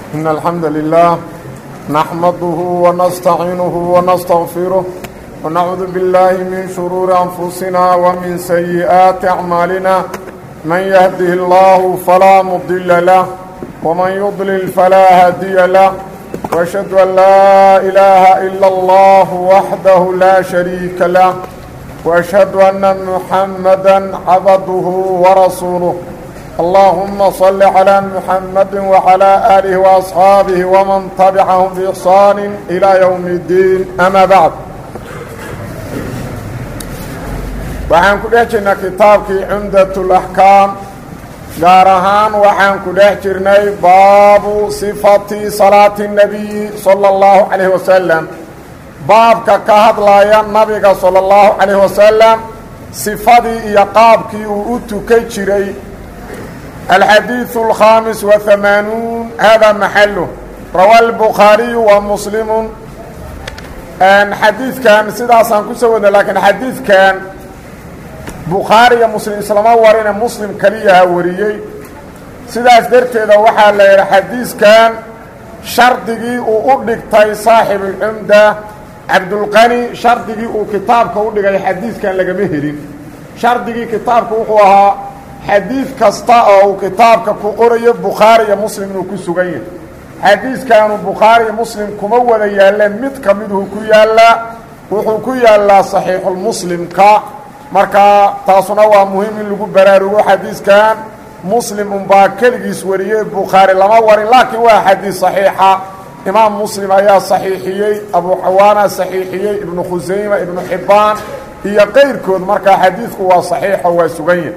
إن الحمد لله نحمده ونستعينه ونستغفره ونعوذ بالله من شرور أنفسنا ومن سيئات أعمالنا من يهده الله فلا مضل له ومن يضلل فلا هادي له وأشهد أن لا إله إلا الله وحده لا شريك له وأشهد أن محمدا عبده ورسوله اللهم صل على محمد وعلى آله وأصحابه ومن تبعهم بإحسان إلى يوم الدين أما بعد waxaan ku dhex jirnay kitaabkii cumdat اlaxkaam gaar ahaan waxaan ku dhex jirnay baabu sifati salaati الnabiyi salى اllahu calayh wasalam baabka ka hadlaya nabiga salى اllahu calayh wasalam sifadii iyo qaabkii uu u tukan jiray alxadiiث الkhaamis وahamaanuun hada maxalu rawa الbukhaariyu wa muslimu xadiidkan sidaasaan kusoo wadna laakiin xadiidkan bukhaari iyo muslim islama warine muslim keliyaha wariyey sidaas darteeda waxaa la yidhi xadiiskan shardigii uu u dhigtay saaxib ulcumda cabdulqani shardigii uu kitaabka u dhigay xadiiskan lagama helin shardigii kitaabka wuxuu ahaa xadiid kasta oo uu kitaabka ku qorayo bukhaari iyo muslim inuu ku sugan yahay xadiiskanu bukhaari iyo muslim kuma wada yaalleen mid ka miduu ku yaallaa wuxuu ku yaallaa saxiixulmuslimka marka taasuna waa muhiim in lagu baraarugo xadiiskan muslim unbaa keligiis wariyey bukhaari lama warin laakiin waa xadiis saxiixa imaam muslim ayaa saxiixiyey abu xawaana saxiixiyey ibnu khusayma ibnu xibbaan iyo qayrkood markaa xadiidku waa saxiixo waa sugan yahy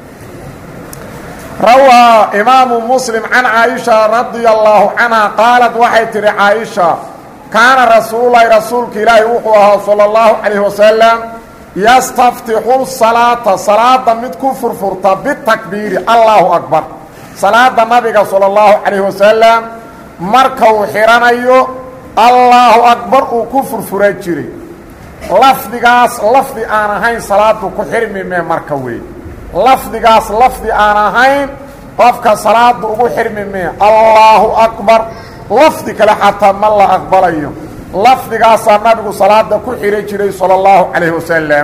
rawaa imaamu muslim can caaisha radia allaahu canha qaalad waxay tidhi caaisha kaana rasuululahi rasuulka ilaahi wuxuu ahaa sala allahu calayh wasalam yastaftixu salaata salaada mid ku furfurta bitakbiiri allaahu akbar salaada nabiga sala allahu calayh wasalam marka uu xidhanayo allaahu akbar uu ku furfuran jiray lafdigaas lafdi aan ahayn salaadu ku xirmi mee marka weeye lafdigaas lafdi aan ahayn qofka salaada ugu xirmi mee allaahu akbar lafdi kale xataa ma la aqbalayo lafdigaasaa nabigu salaada ku xidhan jiray salى اllahu calayh wasalam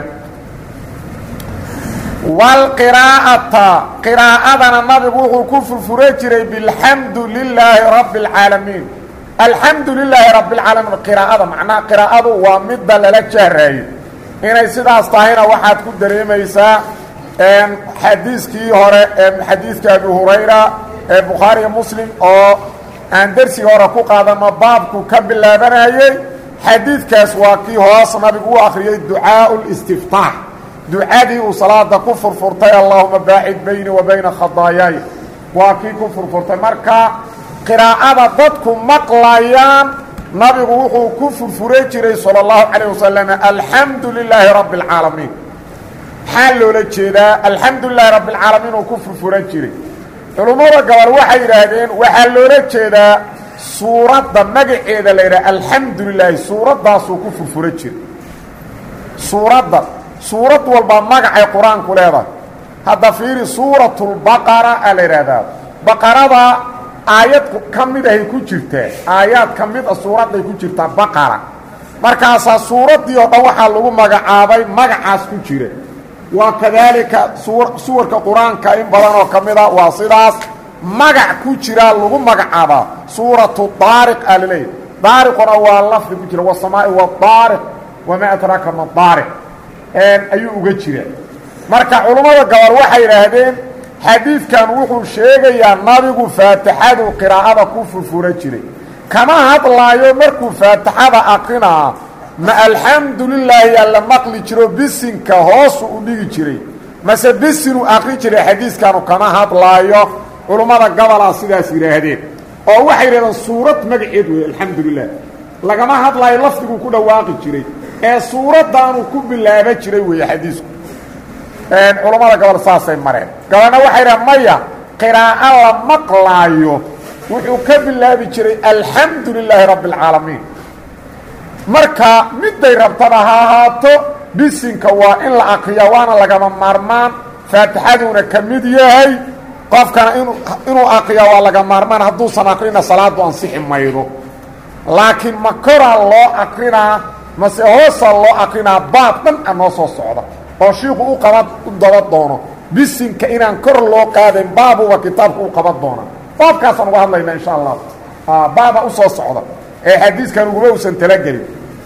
wاlqiraa'ata qiraa'adana nabigu wuxuu ku furfuran jiray bilxamdu lilaahi rabbi اlcaalamiin alxamdu lilaahi rabbi اlcaalamiin qiraa'ada macnaha qiraa'adu waa midda lala jahraayo inay sidaas tahayna waxaad ku dareemaysaa xadiiskii hore xadiidka abi hurayra ee bukhaariya muslim oo aan dersiga hore ku qaadano baabku ka bilaabanayey xadiidkaas waa kii hoos nabigu u akhriyey ducaau listiftaax ducadii uu salaada ku furfurtay allahuma baacid bayni wa bayna khadaayaay waa kii ku furfurtay marka qiraa'ada dadku maqlayaan nabigu wuxuu ku furfuran jiray salى اllahu calayh wasalam alxamdu lilaahi rabbi اlcaalamiin maxaa loola jeedaa alxamdu lilahi rabbi اlcaalamiin uu ku furfuran jiray culummada gobol waxay yidhaahdeen waxaa loola jeedaa suuradda magaceeda la yidhaha alxamdu lilaahi suuraddaasuu ku furfura jiray suuradda suurad walba magacay qur-aanku leedahay hadda fiiri suuratulbaqara aa la yidhaahdaa baqarada aayad ka mid ahay ku jirtaa aayaad ka mid a suuradday ku jirtaa baqara markaasaa suuraddii oo dhan waxaa lagu magacaabay magacaas ku jira waa kadaalika suwarka qur-aanka in badan oo ka mida waa sidaas magac ku jiraa lagu magacaabaa suuratu daariq aa laleeyahy daariquna waa lafdi ku jira wasamaa'i wadaariq wamaa adraaka ma daariq ayuu uga jira marka culummada gobol waxay yidhaahdeen xadiidkan wuxuu sheegayaa nabigu faatixadu qiraa'ada ku furfura jiray kama hadlaayo markuu faatixada aqrinaa ma alxamdu lilaahi yaa la maqli jiro bisinka hoosu u dhigi jiray mase bisinuu aqri jiray xadiiskanu kama hadlaayo culummada gobolaa sidaas yidhaahdeen oo waxay yidhahdeen suurad magaceed wey alxamdu lilah lagama hadlaayo lafdiguu ku dhawaaqi jiray ee suuraddaanuu ku bilaaba jiray weeye xadiisku culummada gobol saasay mareen gobolna waxay yidhahen maya qiraa'o la maqlaayo wuxuu ka bilaabi jiray alxamdu lilaahi rabbi اlcaalamiin marka midday rabtaba ha ahaato bisinka waa in la akriya waana lagama maarmaan faatixaduuna ka mid yahay qofkana inuu akriya waa laga maarmaan hadduusan akrina salaadu ansixi maydo laakiin ma koraa loo akrinaa mase hoosaa loo akrinaa baab dhan a noo soo socda oo shiiku u qaban u daba doono bisinka inaan kor loo qaadayn baabuba kitaabka u qaban doona baabkaasaan uga hadlayna insha allah baaba u soo socda ee xadiiskan uguma usan talagelin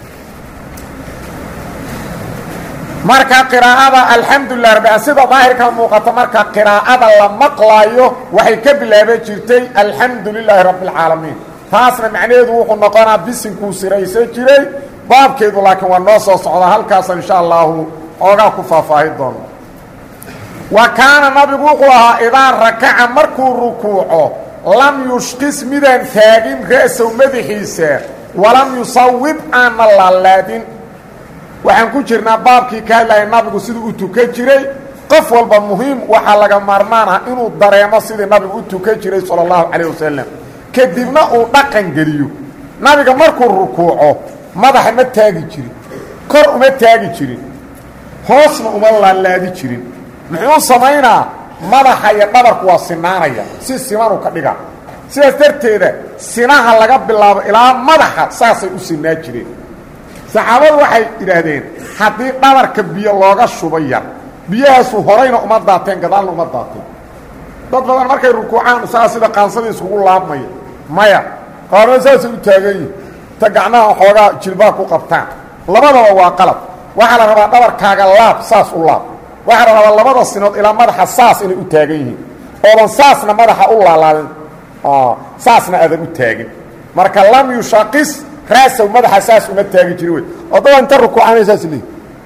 marka qiraa'ada alxamdulilah rabbi sida daahirka muuqata marka qiraa'ada la maqlaayo waxay ka bilaaban jirtay alxamdu lilaahi rabbi اlcaalamiin taasna macnaheedu wuxuu noqonaa bisinkuu siraysan jiray baabkeedu laakiin waa noo soo socdaa halkaasa insha allahu oogaa ku faahfaahi doono wa kaana nabigu wuxuu ahaa idaa rakaca markuu rukuuco lam yushqis midaan taagin ra'sow madaxiisa walam yusawib aanna laalaadin waxaan ku jirnaa baabkii ka hadlaya nabigu siduu u tukan jiray qof walba muhiim waxaa laga maarmaan ah inuu dareemo sidii nabigu u tukan jiray sala allahu calayh wasalam kadibna uu dhaqan geliyo nabiga markuu rukuuco madaxa ma taagi jirin kor uma taagi jirin hoosna uma laalaadi jirin muxuu samaynaa madaxa iyo dhabarku waa sinaanaya si simanuu ka dhiga sidaas darteeda sinaha laga bilaabo ilaa madaxa saasay u sinaa jireen saxaabadu waxay idhaahdeen haddii dhabarka biyo looga shuba yar biyahaasu horayna uma daateen gadaalna uma daateen dad badan markay rukuucaan saa sida qaansadii iskugu laabmaya maya qaarna saasay u taagan yihin ta gacnaha xoogaa jilbaha ku qabtaan labadaba waa qalab waxaa la rabaa dhabarkaaga laab saas u laab waxaa la rabaa labada sinood ilaa madaxa saas inay u taagan yihiin oodan saasna madaxa u laalaadin saasna aadan u taagin marka lam yushaqis raasow madaxa saas uma taagi jiri wey odaba inta rukuucanay saas leeyi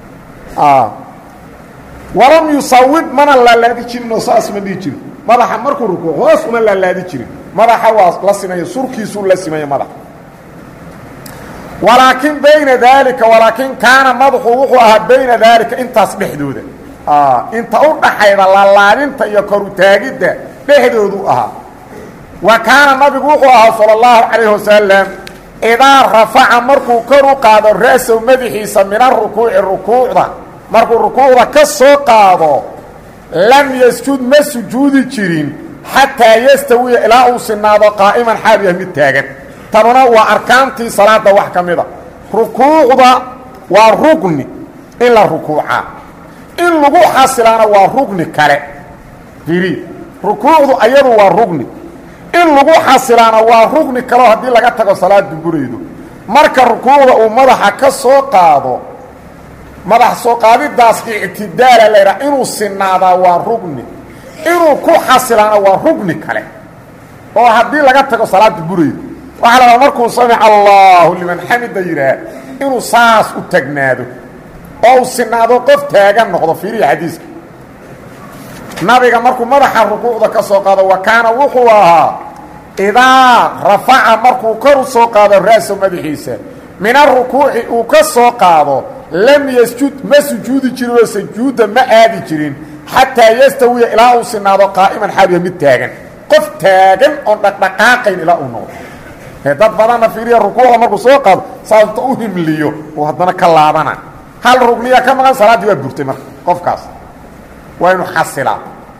walam yusawib mana laalaadi jirinoo saas ma dhihi jirin madaxa markuu rukuuc hoos uma laalaadi jirin madaxa waa la simaya surkiisuu la simaya madaxa walaakin bayna daalika walaakin kaana madaxu wuxuu ahaa bayna daalika intaas dhexdooda inta u dhaxayda laalaadinta iyo korutaagidda dhexdoodu ahaa wa kaana nabigu wuxuu ahaa salى اllahu calayh wasalam idaa rafaca markuu kor u qaado ra'sow madaxiisa min arukuuci rukuucda markuu rukuucda ka soo qaado lam yasjud ma sujuudi jirin xataa yastawiya ilaa uu sinaado qaa'iman xaal yah mid taagan tanuna waa arkaantii salaada wax ka mida rukuucda waa rugni in la rukuucaa in lagu xasilaana waa rugni kale firi rukuucdu ayadu waa rugni in lagu xasilaana waa rugni kaleo haddii laga tago salaadu buraydo marka rukuucda uu madaxa ka soo qaado madax soo qaadidaas ictidaala laydhaha inuu sinaadaa waa rugni inuu ku xasilaana waa rugni kale oo haddii laga tago salaada buraydo waxaa la rabaa markuu samic allaahu liman xamida yidhaah inuu saas u tagnaado oo uu sinaado qof taagan noqdo fiiriya xadiiska nabiga markuu madaxa rukuucda ka soo qaado wa kaana wuxuu ahaa idaa rafaca markuu kor u soo qaado ra'so madaxiisa min arukuuci uu ka soo qaado lam yasjud ma sujuudi jirin oo sujuudda ma aadi jirin xataa yastawiya ilaa uu sinaado qaa'iman xaaliya mid taagan qof taagan oon dhaqdhaqaaqayn ilaa uu noqdo dad badanna fiiriya rukuucda markuu soo qaado saasta u himliyo uu haddana ka laabana hal rugniya ka maqan salaaddii waa burtay marka qofkaas waa inu xasilaa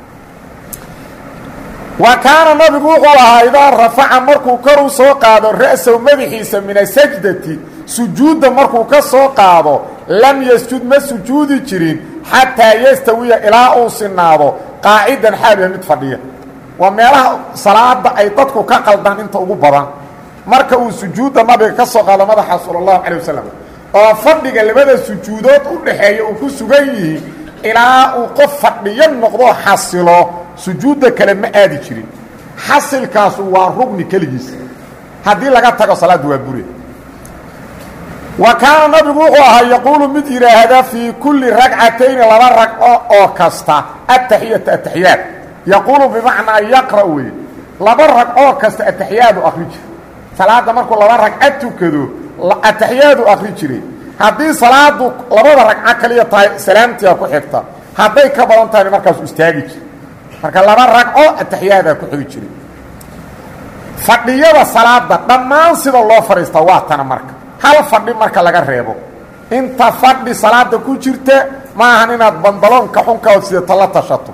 wa kaana nabigu wuxuu ahaa idaa rafaca markuu kor u soo qaado ra'sow madaxiisa min asajdati sujuudda markuu ka soo qaado lam yasjud ma sujuudi jirin xataa yastawiya ilaa uu sinaado qaacidan xaaliya mid fadhiya waa meelaha salaada ay dadku ka qaldaan inta ugu badan marka uu sujuudda nabiga ka soo qaado madaxa sala allahu calay wasalam oo fadhiga labada sujuudood u dhaxeeya uu ku sugan yihiin ilaa uu qof fadhiyo noqdo xasilo sujuudda kale ma aadi jirin xasilkaasu waa rugni keligiis haddii laga tago salaaddu waa bure wa kaana nabigu wuxuu ahaa yaquulu mid yidhaahda fii kulli ragcatayni laba ragco oo kasta ataxiyata ataxiyaad yaquulu bimacnaa yaqra' weye laba ragcoo kasta ataxiyaadu akri jira salaadda markuu laba ragca tukado ataxiyaadu akri jiray haddii salaadu labada ragco kaliya tahay salaamtiia ku xigta hadday ka badan tahayna markaasu istaagi jira marka laba ragco ataxiyaadaa ku xigi jiray fadhiyada salaada dhammaan sida loo fadhiistaa waa tana marka hal fadhi marka laga reebo inta fadhi salaada ku jirta ma ahan inaad bandaloonka xunkaod sidata la tashato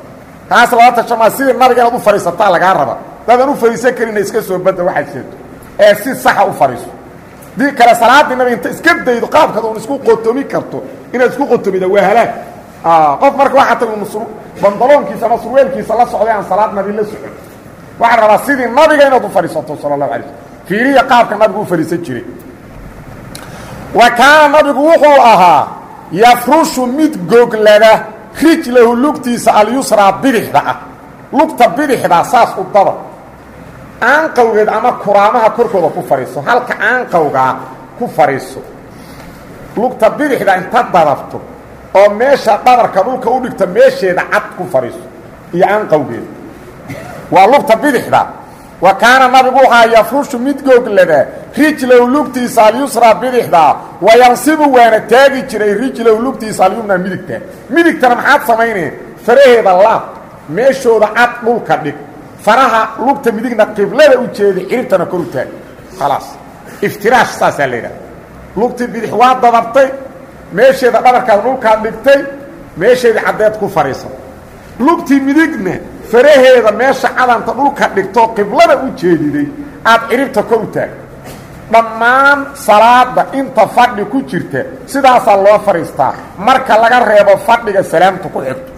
taas lala tashamaa sidii nabiga inaad u fadhiisataa lagaa raba dadaan u fadhiisan karina iska soo badda waxaad sheegto ee si saxa u fadhiiso dii kale salaaddii nabiga inta iska daydo qaabkaad un isku qotomi karto inaad isku qotomida waa halaag qof marka waxaa tagu bandaloonkiisa ama surweelkiisa la socday aan salaad nabi la socon waxaa rabaa sidii nabiga inaad u fadhiisato sala allahu alay slm fiiriya qaabka nabigu u fadhiisan jiray wa kaana nabigu wuxuu ahaa yafrushu mid goglada rijlahu lugtiisa alyusraa bidixda ah lugta bidixdaa saas u daba aanqawgeed ama kuraamaha korkooda ku fadhiiso halka aanqawgaa ku fadhiiso lugta bidixda inta dadabto oo meesha dhabarka dhulka u dhigta meesheeda cad ku fadhiiso iyo aanqawgeeda waa lugta bidixda wa kaana nabigu waxaa yafrushu mid googlada rijlow lugtiisa alyusraa bidixda wayansibu waana taagi jiray rijlow lugtiisa alyumna midigta midigtana maxaad samayneen faraheeda laab meeshooda cad dhulka dhig faraha lugta midigna qiblada u jeeda ciribtana kor u taag khalaas iftiraash saasaa la yidhaha lugtii bidix waa dadabtay meesheeda dhabarkaad dhulkaad dhigtay meesheedii caddeed ku fadhiisan lugtii midigna faraheeda meesha cadanta dhulka dhigtoo qiblada u jeediday aad ciribta kor u taag dhammaan salaada inta fadhi ku jirta sidaasaa loo fadhiistaa marka laga reebo fadhiga salaamta ku xigto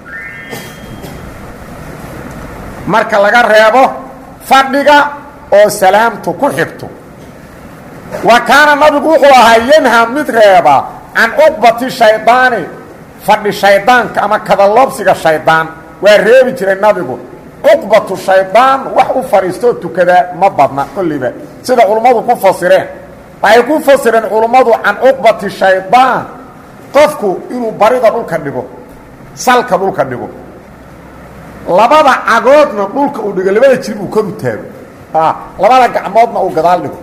marka laga reebo fadhiga oo salaamtu ku xigto wa kaana nabigu wuxuu ahaa yanha mid reeba can cuqbati shaydaani fadhi shaydaanka ama kadaloobsiga shaydaan waa reebi jiray nabigu cuqbatu shaydaan wax u fadhiistoo tukadaa ma badna kolliba sida culummadu ku fasireen waxay ku fasireen culummadu can cuqbati shaydaan qofku inuu barida dhulka dhigo salka dhulka dhigo labada cagoodna dhulka uu dhigo labada jirib uu kor u taago labada gacmoodna uu gadaal dhigo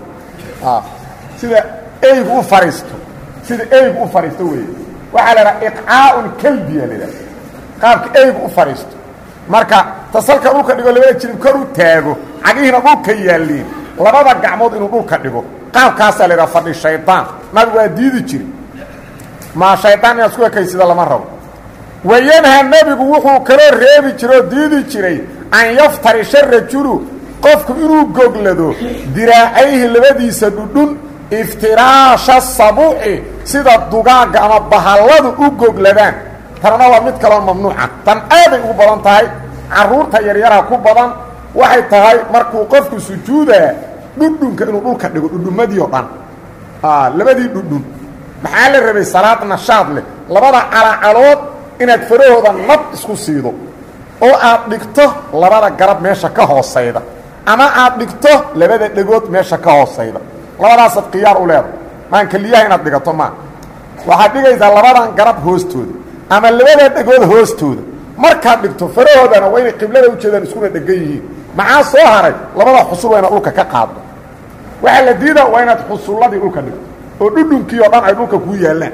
sida eygu u fadhiisto sida eygu u fadhiisto weeye waxaa la idhaha iqcaa'un kalbiya la idhaha qaabka eygu u fadhiisto marka tasalka dhulka dhigo labada jirib kor u taago cagihiina dhulka yaalliin labada gacmood inuu dhulka dhigo qaabkaasaa la idhaha fadhi shaydaan nabigu waa diidi jiri maa shaydaan inaad isku ekaysida lama rabo wayanha nebigu wuxuu kaloo reebi jira oo diidi jiray an yaftarisha rajulu qofku inuu goglado diraacayhi labadiisa dhudhun iftiraasha sabuuci sida dugaagga ama bahalladu u gogladaan tanna waa mid kaloo mamnuuca tan aaday ugu badan tahay carruurta yaryaraha ku badan waxay tahay markuu qofku sujuudaa dhudhunka inuu dhulka dhigo dhudhummadii oo dhan labadii dhudhun maxaa la rabay salaad nashaad leh labada calacalood inaad farahooda nab isku siido oo aad dhigto labada garab meesha ka hoosayda ama aad dhigto labada dhegood meesha ka hoosayda labadaasaad khiyaar u leedahay maan keliyaha inaad dhigato maa waxaad dhigaysaa labadan garab hoostooda ama labada dhegood hoostooda markaad dhigto farahoodana waa inay qiblada ujeedaan iskuna dhegan yihiin maxaa soo haray labada xusul waa inaad dhulka ka qaaddo waxaa la diida waa inaad xusulladii dhulka dhigto oo dhudhunkii oo dhan ay dhulka kuu yaallaan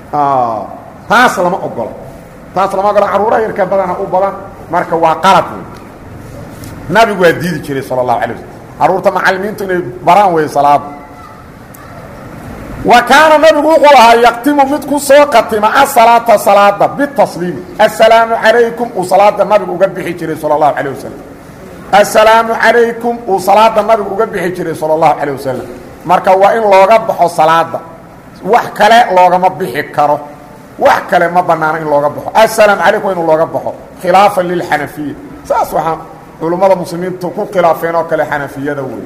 taas lama ogola taas lama ogola carruuraha yarka badana u badan marka waa qalad wey nabigu waa diidi jiray sala allahu alay waslm carruurta macallimiintu inay baraan wey salaada wa kaana nabigu wuxuu ahaa yaktimu mid ku soo qatima asalaata salaada bitasliimi assalaamu calaykum uu salaada nabigu uga bixi jiray sala allahu calayh wasalam assalaamu calaykum uu salaada nabigu uga bixi jiray sala allahu calayh wasalam marka waa in looga baxo salaada wax kale loogama bixi karo wax kale ma bannaano in looga baxo assalaamu calaykum inuu looga baxo khilaafan lilxanafiya saas waxaa culummada muslimiintu ku khilaafeen oo kale xanafiyada wey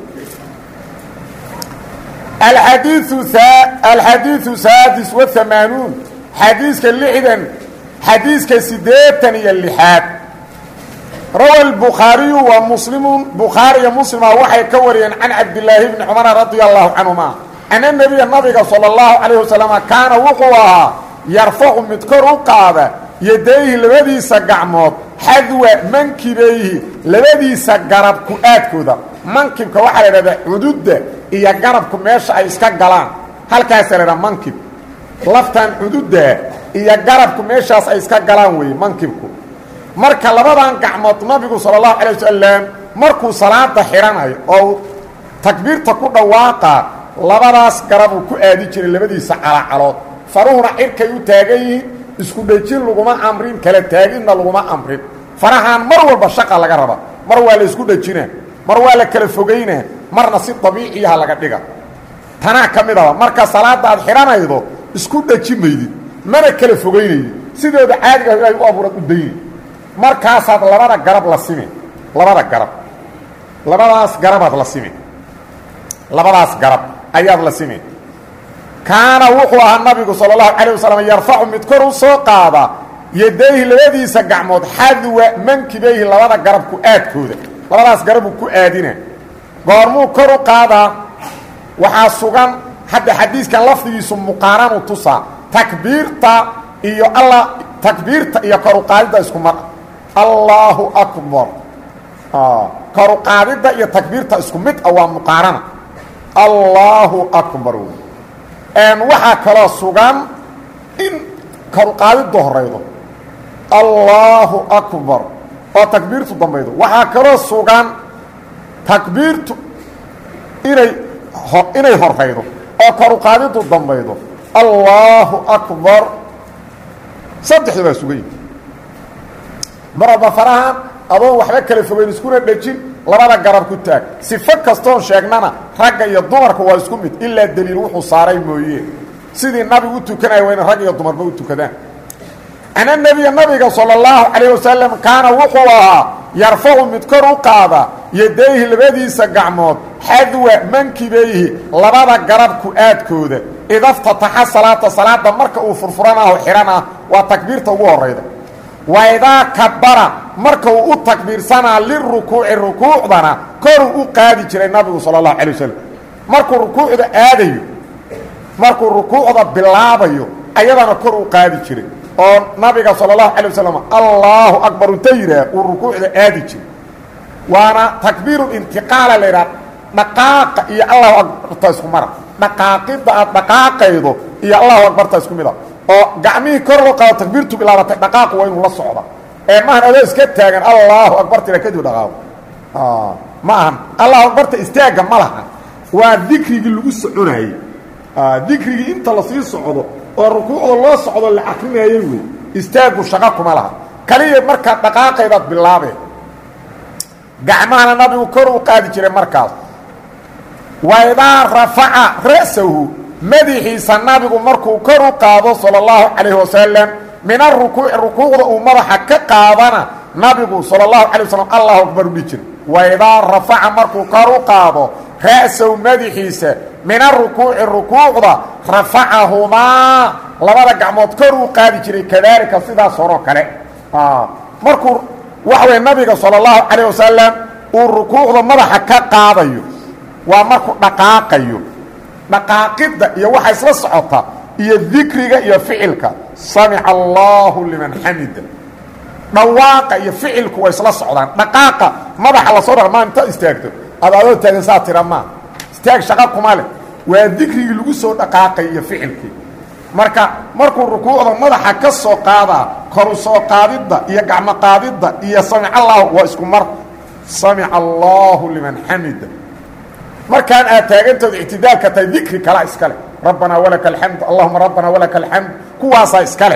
alxadiiu alxadiiu saadis waamaanuun xadiiska lixdan xadiiska siddeetan iyo lixaad rawa lbukhaariyu wa muslimu bukhaariya muslima waxay ka wariyeen can cabdilaahi bni cumara radia allahu canhuma ana nebiya nabiga sala allahu calayh wasalama kaana wuxuu ahaa yarfacu mid kor u qaada yadayhi labadiisa gacmood xadwa mankibayhi labadiisa garab ku-aadkooda mankibka waxaa la idhahdaa cududda iyo garabku meesha ay iska galaan halkaasaa la idhaha mankib laftan cududda iyo garabku meeshaas ay iska galaan weeye mankibku marka labadan gacmood nabigu sala allahu calay wasalam markuu salaada xidhanayo oo takbiirta ku dhawaaqa labadaas garabuu ku aadi jiray labadiisa calacalood faruhuna cirkay u taagan yihiin isku dhejin laguma amrin kala taaginna laguma amrin farahaan mar walba shaqa laga raba mar waa la isku dhajinaa mar waa la kala fogaynaa marna si dabiiciyaha laga dhiga tanaa ka mid aba marka salaada aad xidhanaydo isku dhaji maydid mana kala fogaynaydi sidooda caadiga ay u abuurad u dayni markaasaad labada garab la simi labada garab labadaas garabaad la simi labadaas garab ayaad la simi kaana wuxuu ahaa nabigu sala allahu calayh wasalam yarfacu mid kor u soo qaada yadayhi labadiisa gacmood xadwa mankibayhi labada garab ku aadkooda labadaas garabuu ku aadina goormuu kor u qaadaa waxaa sugan hadda xadiiskan lafdigiisu muqaaranu tusaa takbiirta iyo alla takbiirta iyo kor u qaadidda isku mar allaahu akbar kor u qaadidda iyo takbiirta isku mid ah waa muqaarana allaahu akbar waxaa kaloo sugan in kor u qaadiddu horaydo allaahu akbar oo takbiirtu dambaydo waxaa kaloo sugan takbiirtu inay inay horaydo oo kor u qaadiddu dambaydo allaahu akbar saddexda baa sugan yihi mar walba farahan adoon waxba kala fogeyn iskuna dhejin labada garab ku taag sifo kastoon sheegnana ragga iyo dumarka waa isku mid ilaa deliil wuxuu saaray mooye sidii nabigu u tukanaya waa ina rag iyo dumarba u tukadaan ana nebiya nabiga sala allahu calayh wasalam kaana wuxuu ahaa yarfacu mid kor u qaada yadayhi labadiisa gacmood xadwa mankibayhi labada garabku aadkooda idaftataxa salaata salaada marka uu furfuranaho xidhan ah waa takbiirta ugu horayda waidaa kabara marka uu u takbiirsanaa lirukuuci rukuucdana koruu u qaadi jiray nabigu sala allahu calay wasalam markuu rukuucda aadayo markuu rukuucda bilaabayo ayadana kor u qaadi jiray oo nabiga sala allahu calay wasalam allaahu akbar unta yidhaah uu rukuucda aadi jiray waana takbiiru intiqaala la yidhaha dhaqaaqa iyo allahu akbarta isku mara dhaqaaqidda aad dhaqaaqaydo iyo allahu akbarta isku mid a oo gacmihii kor loo qaado takbiirtu bilaabatay dhaqaaqu waa inuu la socda ee maahan adoo iska taagan allahu akbar tira kadib dhaqaaqo ma ahan allahu akbarta istaagga ma laha waa dikrigii lagu soconayey dikrigii inta lasii socdo oo rukuucda loo socdo la akrinayey wey istaaggu shaqo kuma laha kaliya markaad dhaqaaqaydaad bilaabeen gacmahana nabigu kor u qaadi jiray markaas waidaa rafaca ra'sahu madaxiisa nabigu markuu kor u qaado salى اllahu calayh wasalam min arukuuci rukuucda uu madaxa ka qaadana nabigu salى اllahu alay waslm allahu akbar udhi jira waidaa rafaca markuu kor u qaado ra'sahu madaxiisa min arukuuci rukuucda rafacahumaa labada gacmood kor uu qaadi jiray kadaalika sidaas horoo kale markuu waxa wey nabiga salى اllahu calayh wasalam uu rukuucda madaxa ka qaadayo waa markuu dhaqaaqayo dhaqaaqidda iyo waxa isla socota iyo dikriga iyo ficilka samica allahu liman xamida dhawaaqa iyo ficilku waa isla socdaan dhaqaaqa madaxa lasoo dha maa inta istaagto ad adoo taagan saa tira maa istaag shaqa kuma leh waa dikrigii lagu soo dhaqaaqay iyo ficilkii marka markuu rukuucda madaxa ka soo qaadaa koru soo qaadidda iyo gacmo qaadidda iyo samic allahu waa isku mar samica allahu liman xamida markaan aad taagantooda ictidaalka tahay dikri kalaa iskale rabbanaa walaka alxamd allahuma rabbana walaka alxamd kuwaasaa iskale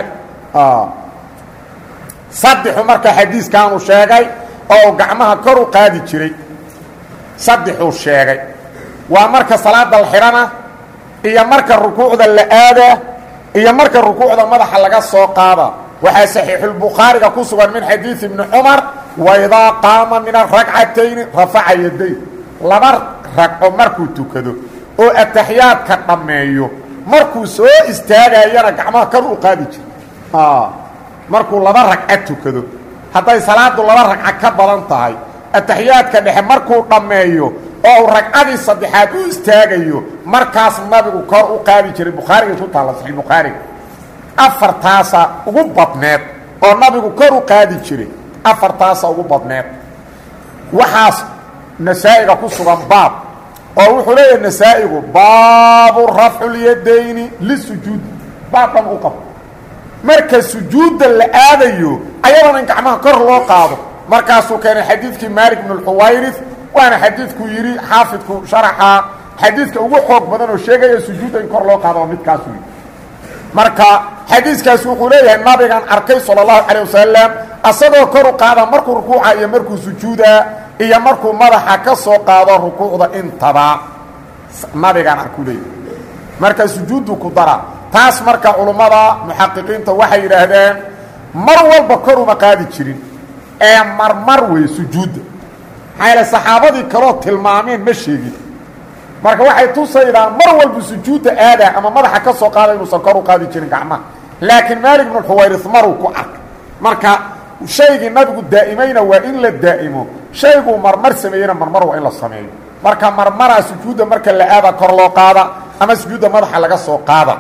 saddexu marka xadiiskaanu sheegay oo gacmaha kor u qaadi jiray saddexuu sheegay waa marka salaada la xidhana iyo marka rukuucda la aadaa iyo marka rukuucda madaxa laga soo qaada waxaa saxiixulbukhaariga ku sugan min xadiid ibni cumar waidaa qaama min aragcatayni rafaca yaday laba ragco markuu tukado oo ataxiyaadka dhammeeyo markuu soo istaagayana gacmaha kor u qaadi jira markuu laba ragca tukado hadday salaadu laba ragca ka badan tahay ataxiyaadka dhexe markuu dhammeeyo oo uu ragcadii saddexaad u istaagayo markaas nabigu kor u qaadi jiray bukhaariga ku taalla saxiixbukhaariga afartaasa ugu badneed oo nabigu kor u qaadi jiray afartaasa ugu badneed waxaas nasaa'iga ku sugan baab oo wuxuu leeyahay nasaa'igu baabu rafculyadayni lisujuud baabkan u qabo marka sujuudda la aadayo ayadana in gacmaha kor loo qaado markaasuu keenay xadiidkii maalik bnu lxuwayris waana xadiidkuu yidhi xaafidku sharaxa xadiidka ugu xoog badan oo sheegaya sujuudda in kor loo qaado oo midkaasuu yidhi marka xadiiskaas wuxuu leeyahay nabigan arkay salى الlahu calيه wasalam asagoo kor u qaada markuu rukuuca iyo markuu sujuudaa iyo markuu madaxa ka soo qaado rukuucda intaba nabigaan arku leeyahy marka sujuuddu ku dara taas marka culummada muxaqiqiinta waxay yidhaahdeen mar walba kor uma qaadi jirin ee marmar wey sujuudda maxaa yaele saxaabadii kaloo tilmaameen ma sheegin marka waxay tusaydaa mar walba sujuudda aadaa ama madaxa ka soo qaada inuusan kor u qaadi jirin gacmaha laakiin maalik bnu xuwayris maruu ku arkay marka shaygii nabigu daa'imayna waa in la daa'imo shayguu marmar sameeyeyna marmar waa in la sameeyo marka marmaraa sujuudda marka la aada kor loo qaada ama sujuudda madaxa laga soo qaada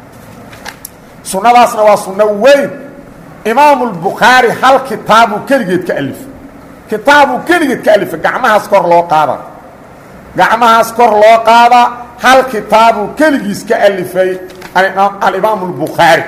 sunnadaasna waa sunno weyn imaamu lbukhaari hal kitaabuu keligeed ka alifay kitaabuu keligeed ka alifay gacmahaas kor loo qaada gacmahaas kor loo qaada hal kitaabuu keligiis ka alifay alimaamu lbukhaari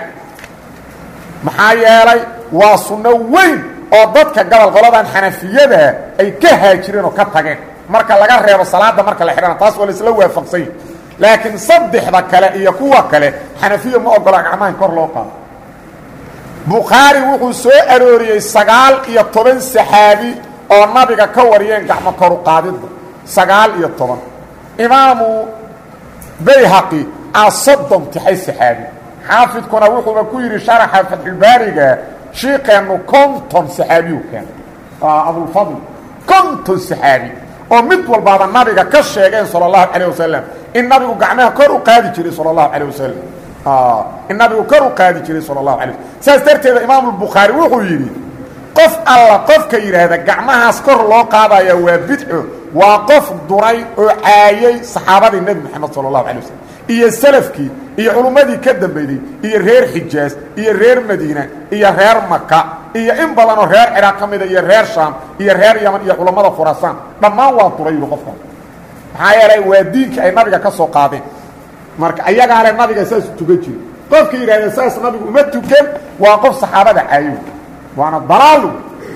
maxaa yeelay waa sunno weyn oo dadka gobol qoladan xanafiyada ay ka haajireen oo ka tageen marka laga reebo salaada marka la xidhana taas waa laisla waafaqsanya laakiin saddexda kale iyo kuwa kale xanafiya ma ogola gacmaha in kor loo qaado bukhaari wuxuu soo arooriyey sagaal iyo toban saxaabi oo nabiga ka wariyeen gacmo koru qaadidda sagaal iyo toban imaamu bayhaqi aa soddon tixay saxaabi xaafidkuna wuxuuba ku yidhi sharaxa fatxulbaariga shiikeennu konton saxaabiyu keen abulfadl konton saxaabi oo mid walbaaba nabiga ka sheegeen sala allahu calayh wasalam in nabigu gacmaha kor u qaadi jiray sala allahu calayh wasalam in nabigu kor u qaadi jiray sala allahu alay waslm saas darteeda imaamulbukhaari wuxuu yidhi qof alla qofka yidhaahda gacmahaas kor loo qaadaya waa bidco waa qof duray oo caayay saxaabadii nebi moxamed sala allahu alay waslm iyo salafkii iyo culummadii ka dambeeyey iyo reer xijaas iyo reer madiina iyo reer maka iyo in badanoo reer ciraaq ka mida iyo reer shaam iyo reer yaman iyo culammada khuraasaan dhammaan waa duray yidhi qofkan maxaa yeelay waa diinkii ay nabiga ka soo qaadeen marka ayagaa le nabiga saas tukan jiri qofka yidhahda saas nabigu uma tukan waa qof saxaabada caayo waana dalaalu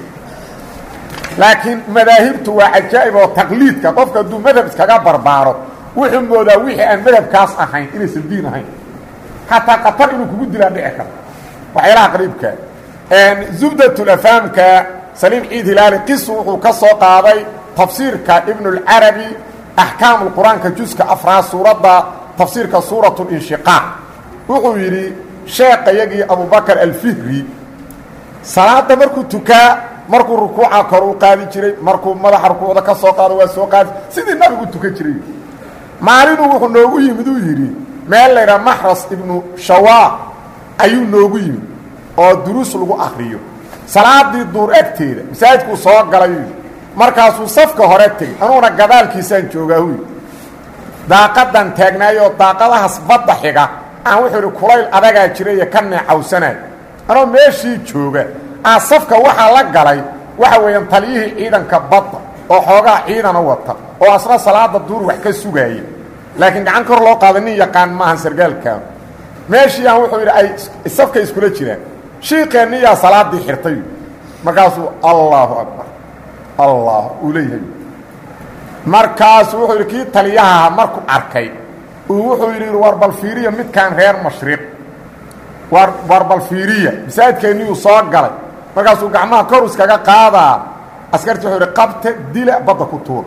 laakiin madaahibtu waa cajaa'ib oo taqliidka qofka hadduu madhab iskaga barbaaro wuxuu moodaa wixii aan madhabkaas ahayn inaysan diin ahayn xataa qatar inuu kugu dilaa dhici karo waxyaalaha qariibka zubdatulafaamka saliim ciid hilaali qisu wuxuu ka soo qaaday tafsiirka ibnulcarabi axkaamu lqur-aanka juska afraad suuradda tafsiirka suurat linshiqaaq wuxuu yidhi sheekayagii abubakar alfihri salaada markuu tukaa markuu rukuuca kor u qaadi jiray markuu madaxa rukuucda ka soo qaado waa soo qaadi sidii nabigu tukan jiray maalinuu wuxuu noogu yimid uu yidhi meel laydhaha maxras ibnu shawaa ayuu noogu yimid oo duruus lagu akriyo salaadii duur agteeda masaajidkuu soo galay yidhi markaasuu safka hore tegey anuuna gadaalkiisaan joogaa huy daaqadan taagnaayoo daaqadahaas badda xiga aan wuxuu idhi kulayl adagaa jira iyo ka neecawsanaay anoo meeshii jooga aa safka waxaa la galay waxa weeyaan taliyihii ciidanka badda oo xoogaa ciidana wata oo asna salaada duur wax ka sugaaya laakiin gacan kor loo qaada nin yaqaan maahan sargaalkaanu meeshii aan wuxuu yidhi ay safka iskula jiraan shiikeenniyaa salaaddii xirtay markaasuu allaahu akbar allah uu leeyahay markaasu wuxuu yidhi kii taliyaha markuu arkay uu wuxuu yidhi war bal fiiriya midkaan reer mashriq war war bal fiiriya masaajidkeenniyuu soo galay markaasuu gacmaha kor iskaga qaadaa askartii wuxuu yidhi qabta dila badda ku tuur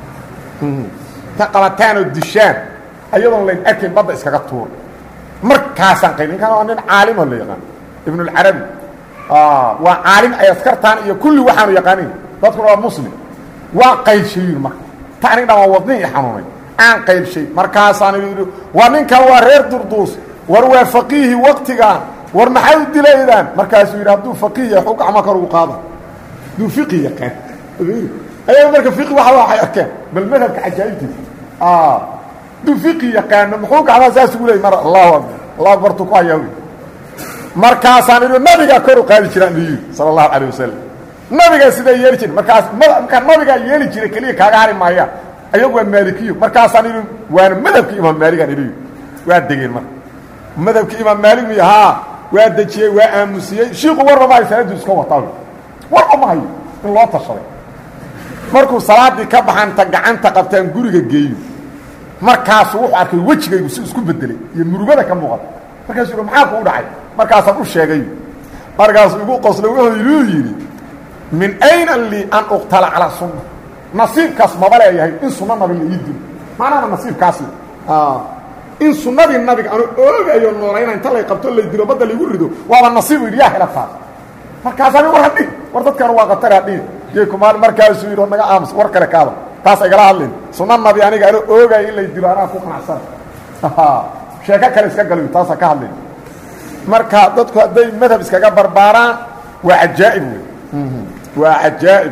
ka qabataanoo dishaan ayadoon layn arkayn badda iskaga tuur markaasaan qayb ninkaan waa nin caalimo la yaqaan ibnulcarabi waa caalim ay askartaan iyo kulli waxaanu yaqaanin dadkuna waa muslim waa qaylshayin marka ta anig dhan waa wadnin i xanuunay aan qaylshay markaasaan yidhi war ninkan waa reer durduus war waa faqiihi waktigaan war maxay u dilaydaan markaasuu yidhi hadduu faqiih yahay xuu gacmo kor ugu qaada hadduu fiqi yaqaan ayaga marka fiqi waxa waxay arkeen bal madhabka cajaa'ibtiisa hadduu fiqi yaqaano muxuu gacmaha saas ugu leeyay mar allahu akbar allahu akbartuu ku hayaa wy markaasaan idhi nabigaa kor u qaadi jiraan iyu sala allahu calayh wasalam nabigaa sidaa yeeli jira markaas markaa nabigaa yeeli jiray keliya kaaga hari maayaan ayagu waa maalikiyo markaasaan idhi waana madhabka imaam maaligaan idhi waa degeen marka madhabka imaam maalig miy haa waa dejiyey waa aamusiyey shiiku warba ma hayo salaaduu iska wataa warba ma hayo in loo tashaday markuu salaaddii ka baxanta gacanta qabtaan guriga geeyo markaasuu wuxuu arkay wejigaygu si isku bedelay iyo murugada ka muuqata markaasuu yidhi maxaa kuu dhacay markaasaan u sheegay markaasuu igu qoslo wuxuu inuu yidhi min ayna lii an uqtala calaa sunna nasiibkaas maba leeyahay in sunno nabi la ii dilo maanaana nasiibkaas in sunnadii nabiga anu oogayo noolayna inta lay qabto lay dilo badda laygu rido waaba nasiibu yidhi yaa hela taas markaasani war hadhi war dadkan waa qatar hadhi ykumaal markaasuu yidhi naga aamus war kale kaada taas igala hadlin sunna nabi aniga ano oogayo in lay dilo anaa ku qanacsan sheeko kale iska galo taasa ka hadlin marka dadku hadday madhab iskaga barbaaraan waa cajaa'ib wey waa cajaa'ib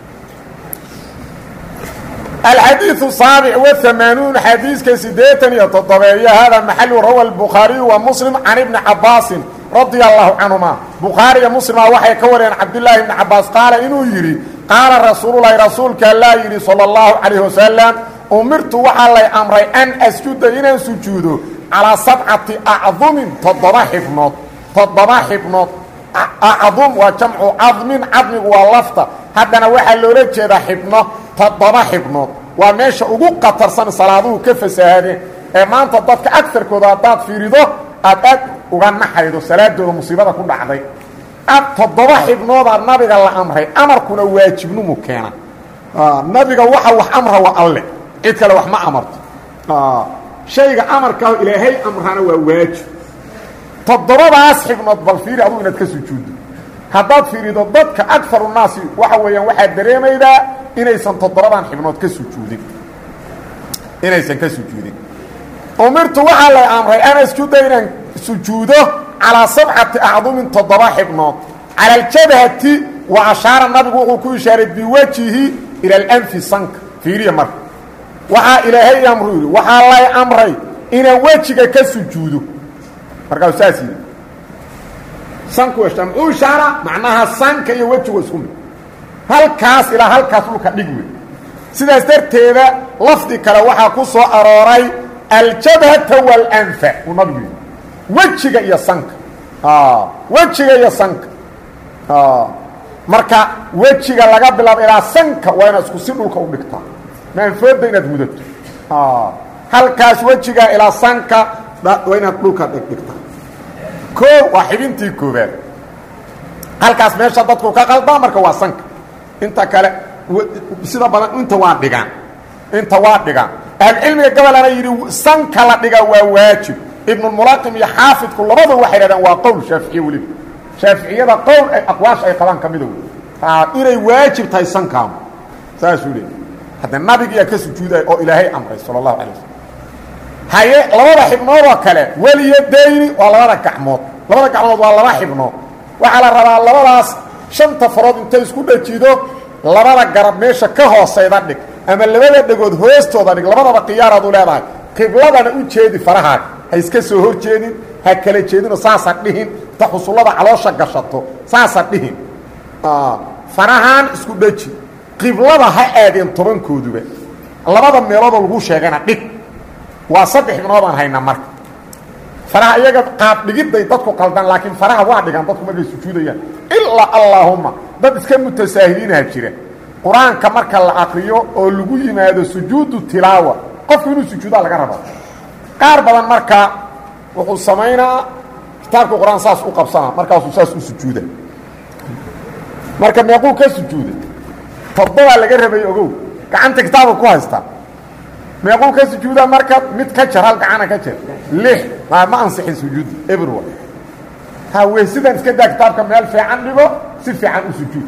الxadيiث الsaaبع وثamaaنuun xadiiska sideetan iyo toddobeeyo hada maxalu rawa الbukhaariyu wa mslim can ibni cabaasin radia الlahu canهuma bukhaariga mslima waxay ka wariyeen cabdالlahi ibni cabaas qaala inuu yidhi qaala rasuululahi rasuulka allaa yidhi salى الlahu عalيه wasalam umirtu waxaa lay amray an asjuda inaan sujuudo calىa sabcati acdumin toddoba xibnood toddoba xibnood acdum waa jamcu cadmin cadmigu waa lafta haddana waxaa loola jeedaa xibno toddoba xibnood waa meesha ugu qatarsan salaaduhu ka fasahaadeen ee maanta dadka agarkooda haddaad fiirido aad aad uga naxaydo salaadooda musiibada ku dhacday toddoba xibnoodaa nabiga la amray amarkuna waajibnimu keena nabiga waxa wax amra waa alle cid kale wax ma amarto shayga amarkaaho ilaahay amrana waa waajib toddobadaas xibnood bal fiiri adugu inaad ka sujuuddo haddaad fiirido dadka agaru naasi waxa weeyaan waxaad dareemaydaa inaysan toddobadan xibnood ka sujuudin inaysan ka sujuudin umirtu waxaa lay amray an asjuda inaan sujuudo calaa sabcati acdumin toddoba xibnood cala aljabhati wa ashaara nabigu wuxuu ku ishaaray biwajihi ila alanfi sanka fiiriya marka waxaa ilaahay amru yidhi waxaa lay amray inaan wejiga ka sujuudo markaasuu saas yidhi sanku weshtaa muxuu ishaara macnaha sanka iyo wejigu isku mid halkaas ilaa halkaas dhulka dhig wey sidaas darteeda lafdi kale waxaa ku soo arooray aljabhata walanfa uu nabigu yidhi wejiga iyo sanka wejiga iyo sanka marka wejiga laga bilaabo ilaa sanka waa inaad isku si dhulka u dhigtaa maanfooda inaad mudato halkaas wejiga ilaa sanka waa inaad dhulka dhigdhigtaa koo waa xibintii koobaad halkaas meesha dadku ka qaldaa marka waa sanka inta kale sida badan inta waa dhigaan inta waa dhigaan ahlucilmiga gabalana yidhi sanka la dhigaa waa waajib ibnulmulaqim iyo xaafidku labadu waxay dhahdeen waa qowl shaaficiye weliba shaaficiyada qowl ay aqwaasha ay qabaan ka mida wey inay waajib tahay sankaamu saasuu leey hadda nabigiyaa ka sujuudaya oo ilaahay amray sala allahu calay wasalam haye labada xibnoodoo kale weliyadayni waa labada gacmood labada gacmood waa laba xibnood waxaa la rabaa labadaas shanta farood intay isku dhajido labada garab meesha ka hoosayda dhig ama labada dhegood hoostooda dhig labadaba khiyaaraad u leedahay qibladana u jeedi farahaaga ha iska soo hor jeedin ha kala jeedinoo saasa dhihin inta xusullada caloosha gashato saasa dhihin farahaan isku dhaji qiblada ha aadeen tobankooduba labada meeloodoo lagu sheegana dhig waa saddex ibnoodaan hayna marka faraha iyaga qaab dhigidday dadku qaldaan laakiin faraha waa dhigaan dadku markay sujuudayaan ilaa allaahumma dad iska mutasaahiliinaha jira qur-aanka marka la akriyo oo lagu yimaado sujuudu tilaawa qofku inuu sujuudaa laga rabo qaar badan marka wuxuu samaynaa kitaabka qur-aan saas u qabsana markaasuu saas u sujuuda marka meequu ka sujuuda toddobaa laga rabay ogow gacanta kitaabka ku haystaa meequu ka sujuudaa marka mid ka jar hal gacana ka jar lix ma ma ansixin sujuudda everwa ha wey sidaan iska daa kitaabka meel fiican dhigo si fiican u sujuud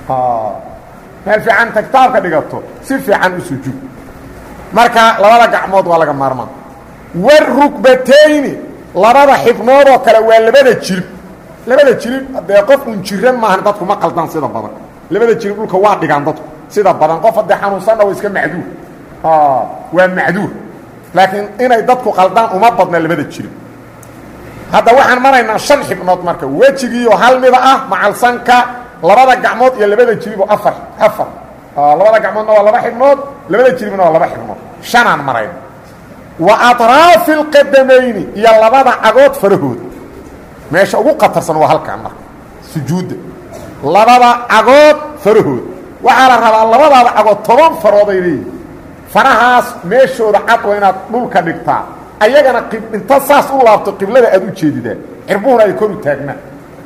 meel fiicanta kitaabka dhigato si fiican u sujuud marka labada gacmood waa laga maarmaan warukbatayni labada xibnoodoo kale waa labada jirib labada jirib dee qof un jiran maahan dadku ma qaldaan sida badan labada jirib dhulka waa dhigaan dadku sida badan qof haddee xanuunsanna waa iska macduur waa macduur laakiin inay dadku qaldaan uma badna labada jirib hadda waxaan maraynaa shan xibnood marka wejigiioo hal mida ah macalsanka labada gacmood iyo labada jiriboo afar afar labada gacmoodna waa laba xibnood labada jiribna waa laba xibnood shanaan marayna wa atraafi alqadamayni iyo labada cagood farahooda meesha ugu qatarsan waa halkaan marka sujuudda labada cagood farahooda waxaa la rabaa labadaada cagood toban farooday leeyihin farahaas meeshooda cad waa inaad dhulka dhigtaa ayagana inta saas u laabto qiblada aad u jeedidaa cirbuhuna ay kor u taagnaan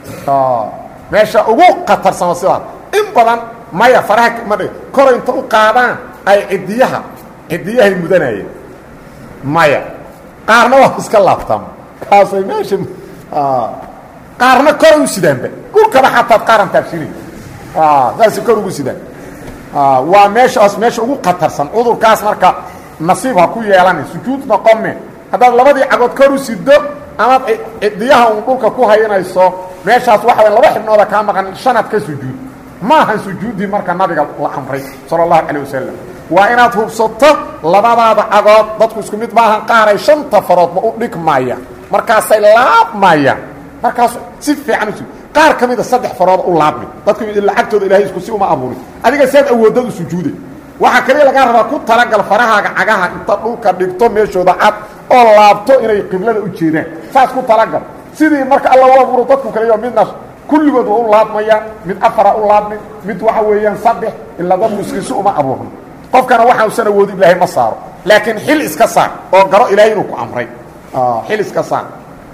meesha ugu khatarsamo sidaas in badan maya faraha ma dhig kor inta u qaadaan ay cidiyaha cidiyahay mudanayeen maya qaarna waa iska laabtaan kaasay meesha qaarna kor u sidaanba gurkaba xataad qaaran taabsini saasay kor ugu sidaan waa meeshaas meesha ugu khatarsan cudurkaas marka nasiib ha ku yeelani sujuud noqome haddaad labadii cagood kor u sido amaad cidiyaha uun dhulka ku haynayso meeshaas waxa way laba xibnooda kaa maqan shanaad ka sujuud ma ahan sujuuddii marka nabiga la amray sala allahu calayh wasalam waa inaad hubsato labadaada cagood dadku isku mid maahan qaaray shanta faroodba u dhigmaya markaasay laabmayaan markaas si fiican usu qaar ka mida saddex farooda u laabmi dadku lacagtooda ilahay isku si uma abuurin adiga saad awoodad u sujuuday waxaa kaliya lagaa rabaa ku talagal farahaaga cagaha inta dhulka dhigto meeshooda cad oo laabto inay qiblada u jeedaan saas ku talagal sidii marka alla u abuuro dadku kaleyo midna kulligood waa u laabmayaan mid afara u laabmi mid waxa weeyaan saddex ilaa dadku iskiisi uma abuurno qofkana waxausan awoodi ilaahay ma saaro laakiin xil iska saar oo garo ilaahay inuu ku amray xil iska saar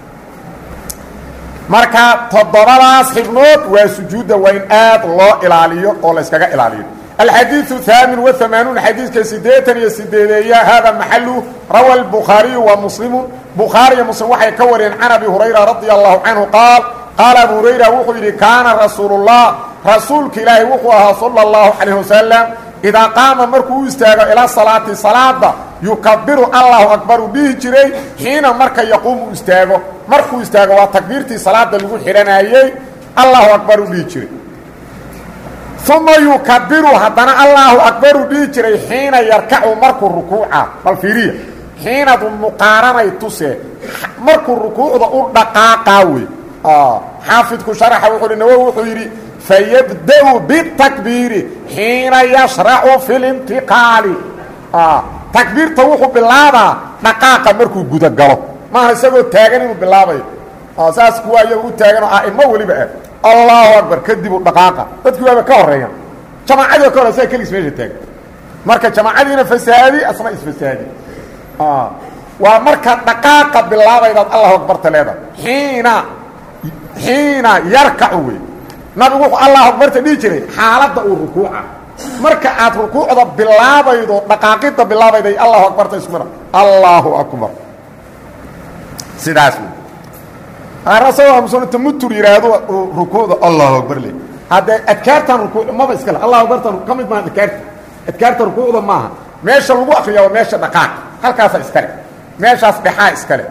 marka toddobadaas xibnood waa sujuudda waa in aad loo ilaaliyo oo la yskaga ilaaliyo alxadiiثu ثaamin وaamaanuun xadiidka sideetan iyo sideedeeya hada maxalu rawa الbukhaariyu wa muslimu bukhaariyo muslim waxay ka wariyeen can abi hurayra radia allahu canhu qaal qaala abu hurayra wuxuu yidhi kaana rasuulu الlah rasuulka ilaahi wuxuu ahaa salى اllahu calayh wasalam idaa qaama markuu u istaago ilaa salaati salaada yukabiru allahu akbar uu dhihi jiray xiina marka yaquumu istaago markuu istaago waa takbiirtii salaada lagu xidhanayey allahu akbar uu dhihi jiray uma yukabiru haddana allahu akbar uu dhihi jiray xiina yarkacu markuu rukuuca bal fiiriya xiinadu muqaaranay tusee markuu rukuucda u dhaqaaqaa wey xaafidku sharaxa wuxuu hi nawowi wuxuu yidhi fayabda-u bitakbiiri xiina yashracu fi lintiqaali takbiirta wuxuu bilaabaa dhaqaaqa markuu gudagalo maaha isagoo taagan inuu bilaabayo saas kuwa iyaga u taagan oo a'imo weliba ah allahu akbar kadib u dhaqaaqa dadkii waaba ka horeeya jamaacadii o ka hore saa keligiis meesha taagan marka jamaacadiina fasaadi asna isfasaadi waa marka dhaqaaqa bilaabaydaad allahu akbarta leedahay xiina xiina yarkacu wey nabigu wuxuu allahu akbarta dhihi jiray xaaladda uu rukuuca marka aad rukuucda bilaabaydo dhaqaaqidda bilaabayday allahu akbarta isku mira allahu akbar sidaas wey arasagoo muslimiinta mutur yidhaahdo uu rukuucda allahu akbar le haddee adkaartan rukuuc maba iskale allahu akbartan ka mid maaha adkaarta adkaarta rukuucda maaha meesha lagu akriya waa meesha dhaqaaq halkaasa iskale meeshaas dhexaa iskale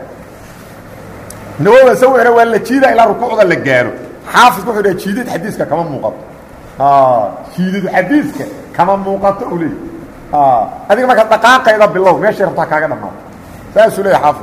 nawowa sawira waa la jiida ilaa rukuucda la gaaro xaafidku wuxuu dhaha jiidid xadiiska kama muuqato jiidid xadiiska kama muuqato u leey adiga marka dhaqaaqayda bilow meeshay rabtaa kaaga dhamaato saasuu leeya xaafid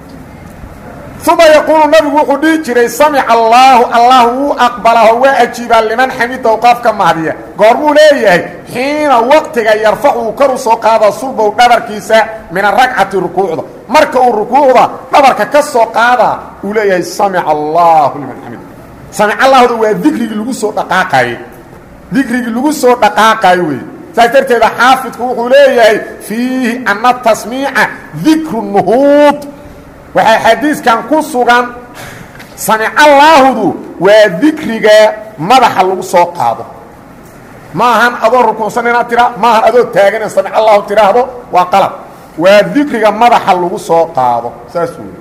uma yaquulu nabigu wuxuu dhihi jiray samica allaahu allah wuu aqbalaho waa ajiibaa liman xamidow qofka mahdiya goormuu leeyahay xiina waqtiga yarfacu uu kor u soo qaada sulbow dhabarkiisa min aragcati rukuucda marka uu rukuucda dhabarka ka soo qaadaa uu leeyahay samica allaahu liman xamid samic allahda waa dikrigii lagu soo dhaqaaqaye dikrigii lagu soo dhaqaaqayo wey saas darteeda xaafidku wuxuu leeyahay fiihi ana tasmiica dikru nuhuud waxaa xadiiskan ku sugan samicallaahudu waa dikriga madaxa lagu soo qaado ma ahan adoo rukuunsan inaad tira ma ahan adoo taagan in samic allahu tiraahdo waa qalab waa dikriga madaxa lagu soo qaado saas wey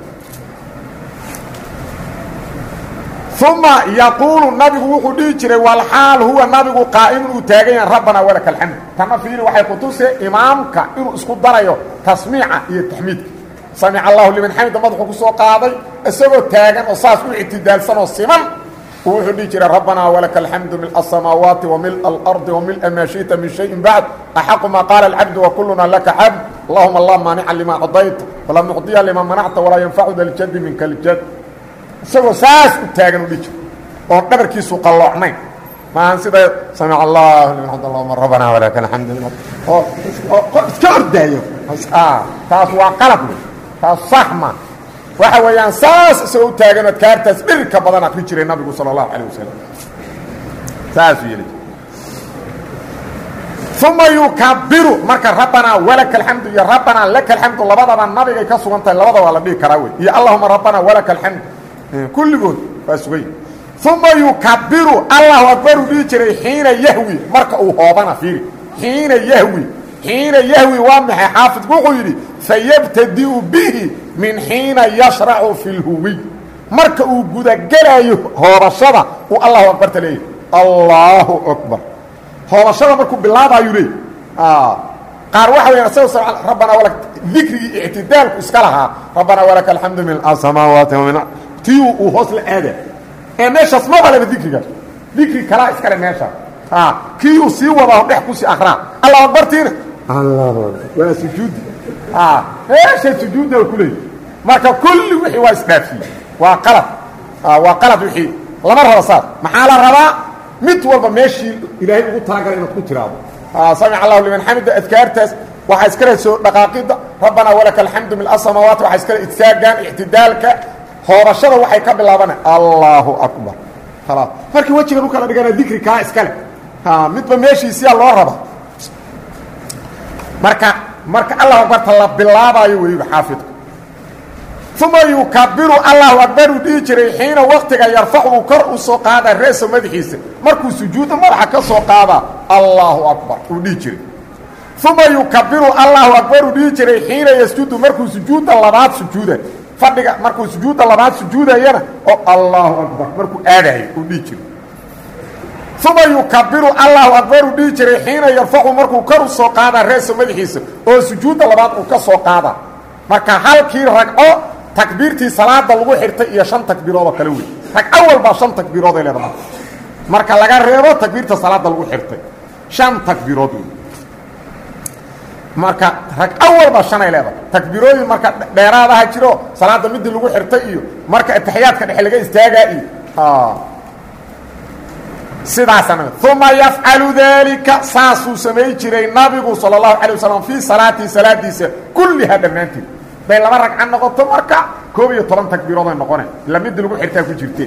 uma yaquulu nabigu wuxuu dhihi jiray walxaal huwa nabigu qaa'imun uu taagan yahay rabbanaa walaka alxamd tana fiiri waxay ku tuse imaamka inuu isku darayo tasmiica iyo taxmiidka samic allahu liman xamida madaxuu ku soo qaaday isagoo taagan oo saas u ictidaalsan oo siman uu wuxuu dhihi jiray rabbanaa walaka alxamdu mil asamaawaati wa mil alardi wa mila maa shiئta min shayin bacd axaqu maa qaala alcabdu wakuluna laka cabd allahuma la maanica lima cadayta walaa mucdiya lima manacta walaa yanfacu da ljadi minka ljad isagoo saas u taagan u dhihi jiro oon dhabarkiisu qalloocnayn maahan sida samic allah liman xamd allahuma rabbanaa walaka alxamdu oo iska ordaayo taas waa qalab wey taas sax ma waxa weeyaan saas isagoo u taagan adkaartaas dhirka badan akri jiray nabigu salى اlahu alيه wasalam saasuu yeli uma yukabiru marka rabbanaa walaka alxamdu iyo rabbanaa laka alxamdu labadaba nabigay ka sugan tahay labada waa la dhihi karaa wey iyo allahuma rabbanaa walaka alxamdu kulligood waa sugay uma yukabiru allahu akbaru dhihi jiray xiina yahwi marka uu hoobana fiiri xiina yahwi xiina yahwi waa maxay xaafidku wuxuu yidhi fayabtadi'u bihi min xiina yashracu fi lhuwiy marka uu gudagelaayo hoobashada uu allahu akbarta leeyahy allahu akbar hoobashada markuu bilaabayu leey qaar waxa weya isaga rabbanaa wala dikrigii ictidaalku iska lahaa rabbanaa walaka alxamdu min asamaawaati wa min tii uu hoos la aada ee meeshaas maba leba dikrigaas dikri kalaa iskale meesha kii uu sii wadaa dhex kusii akraa allahu akbartiina waa sujuudi meesha sujuudda ku leey marka kulli wixii waa isdhaafiyey waa qalad waa qalad wixii lama rabo saas maxaa la rabaa mid walba meeshii ilaahay ugu talagalay inaad ku tiraado samic allahu liman xamida adkaartaas waxaa iskale soo dhaqaaqida rabbanaa walaka alxamdu mil asamaawaati waxaa iskale idsaagaan ictidaalka hoobashada waxay ka bilaabana allahu akbar khalaas markii wejigan u kala dhigana dikri kaa iskale midba meeshiisiyaa loo raba marka marka allahu akbarta la bilaabaayo weyiba xaafidku uma yukabiru allahu akbaru dhihi jiray xiina waktiga yarfacu uu kor u soo qaada reeso madaxiisa markuu sujuudda madaxa ka soo qaada allahu akbar uu dhihi jiray uma yukabiru allahu akbaru dhihi jiray xiina yasjudu markuu sujuudda labaad sujuuda fadhiga markuu sujuudda labaad sujuudayana oo allahu akbar markuu aadayo uu dhihi jiray uma yukabiru allahu akbaru dhihi jiray xiina yarfacu markuu kor u soo qaada reeso madaxiisa oo sujuudda labaad uu ka soo qaada marka halkii ragco takbiirtii salaada lagu xirtay iyo shan takbiiroodoo kale wey ragco walbaa shan takbiirooday leeda marka marka laga reebo takbiirta salaada lagu xirtay shan takbiirood wey marka ragco walba shanay leedahay takbiirooyin marka dheeraadaha jiro salaada midii lagu xirtay iyo marka ataxiyaadka dhexe laga istaagaa iyo sidaasana uma yafcalu daalika saasuu samay jiray nabigu sala allahu calay wasalam fii salaatii salaadiisa kullihaa dhammaanteed bay laba ragca noqoto marka koob iyo toban takbiirooday noqone ila midii lagu xirtaa ku jirte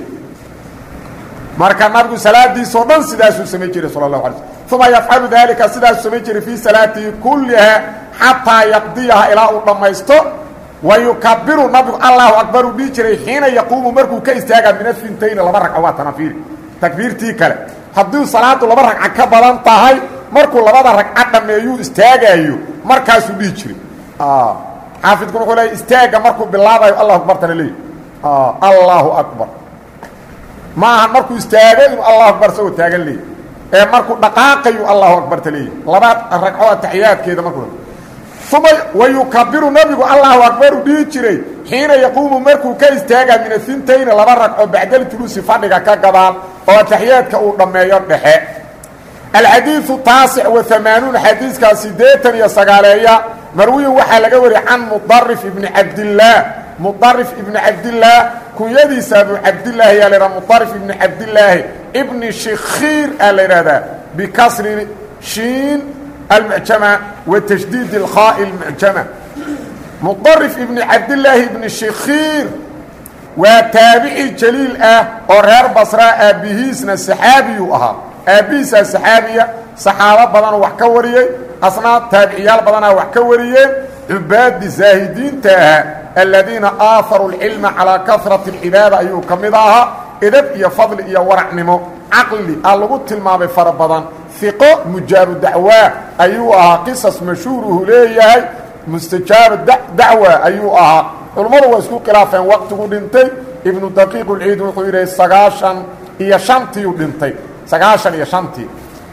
marka nabigu salaadiisao dhan sidaasuu samay jiray sala allahu alay slm uma yafcalu daalika sidaasuu samay jiray fii salaatihi kullihaa xataa yaqdiyaha ilaa uu dhammaysto wa yukabiru nabigu allahu akbar uu dhihi jiray xiina yaquumu markuu ka istaagaa min afintayni laba ragco waa tanafiiri takbiirtii kale haddii salaadu laba ragca ka badan tahay markuu labada ragca dhammeeyuu istaagaayo markaasuu dhihi jiray xaafidku wuxuu leey istaagga markuu bilaabayo allahu akbartana leey allahu akbar ma ahan markuu istaago inuu allahu akbar isagoo taagan leey ee markuu dhaqaaqayu allahu akbarta leeyahy laba ragco ataxiyaadkeeda markuu uma wayukabiru nabigu allahu akbaru dhihi jiray xiina yaquumu markuu ka istaagaa min afintayni laba ragco bacdaljuluusi fadhiga ka gadaal oo ataxiyaadka uu dhammeeyo dhexe alxadiiu taasic wa amaanuun xadiiskaa siddeetan iyo sagaaleeya marwiyin waxaa laga wariyay can mudarif ibni cabdillaah mudarif ibni cabdillaah kunyadiisa abu cabdilaahi yaa la yidhaha mudarif ibni cabdilaahi ibni shikhiir aa la yidhahdaa bikasri shiin almucjama wa tashdiid اlkhaa'i اlmucjama mudarif ibni cabdilaahi ibni shikhiir waa taabici jaliil ah oo reer basraa aabbihiisna saxaabiyuu ahaa aabbihiisaa saxaabiya saxaabo badanoo wax ka wariyey asnaa taabiciyaal badanaa wax ka wariyeen cubaadi zaahidiinta ahaa aladiina aaharuu اlcilma calaa karati اlcibaada ayuu ka mid ahaa edab iyo fadli iyo waracnimo caqli aa lagu tilmaamay fara badan iqo mujaabu dacwaa ayuu ahaa qisas mashhuuruhu leeyahay mustajaabu dacwa ayuu ahaa culummadu waa isku khilaafeen waqtigu dhintay ibnu daqiiq ulciid wuxuu yidhi sagaashan iyo shantiiu dhintay sagaashan iyo shantii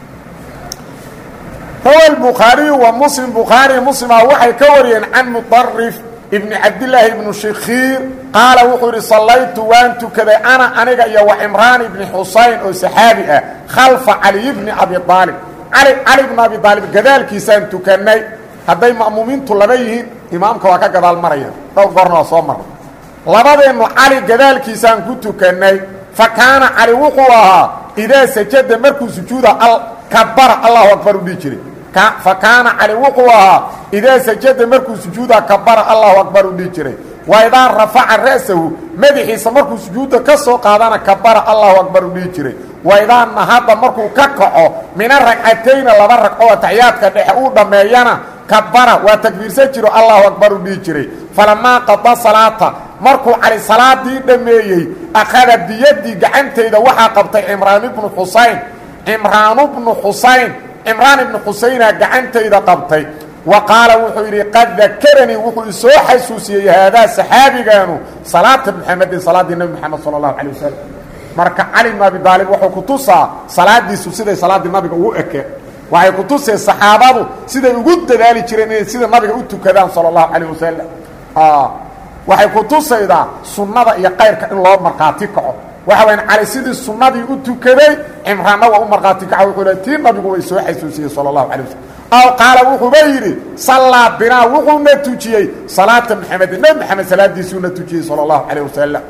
rawa bukhaariyu wa muslim bukhaari muslima waxay ka wariyeen can mudarif ibni cabdilaahi ibnu shikhiir qaala wuxuu yidhi sallaytu waan tukaday ana aniga iyo wa cimraan ibni xusayn oo saxaabi ah khalfa caliy bni abi aalib cali cali bni abi aalib gadaalkiisaan tukannay hadday ma'muumiintu laba yihiin imaamka waa ka gadaal maraya dhowr goorna waa soo marnay labadeennu cali gadaalkiisaan ku tukannay fa kaana cali wuxuu ahaa idaa sajada markuu sujuuda kabara allahu akbar u dhihi jiray fa kaana cali wuxuu ahaa idaa sajada markuu sujuuda kabara allahu akbar u dhihi jiray wa idaa rafaca ra'sahu madaxiisa markuu sujuudda ka soo qaadana kabara allahu akbar u dhihi jiray wa idaa nahada markuu ka kaco mina ragcatayna laba ragcoo ataxiyaadka dhexe uu dhammeeyana kabara waa takbiirsan jiro allahu akbar u dhihi jiray falamaa qada salaata markuu cali salaadii dhammeeyey akhada biyadii gacantayda waxaa qabtay cimraan ibnu xusayn cimraanu bnu xusayn cimraan ibnu xusayna gacantayda qabtay wa qaala wuxuu yidhi qad dakaranii wuxuu isoo xasuusiyey haadaa saxaabigaanu salaata muxamedin salaaddii nebi moxamed sala allahu calay wasalam marka cali bnu abi daalib wuxuu ku tusaa salaadiisu siday salaaddii nabiga ugu ekeen waxay ku tuseen saxaabadu siday ugu dadaali jireen inay sida nabiga u tukadaan sala allahu calayh wasalam waxay ku tusaydaa sunnada iyo kayrka in loo markhaati kaco waxa wayaan cali sidii sunnadii u tukaday cimraanna waa u markhaati kaco wuxuu le tii nabigu way soo xasuusiyey sala allahu calay wasalam aw qaala wuxuuba yidhi sallaa binaa wuxuuna tujiyey salaata maxamedin nebi maxamed salaadiisuuna tujiyey sala allahu calayh wasalam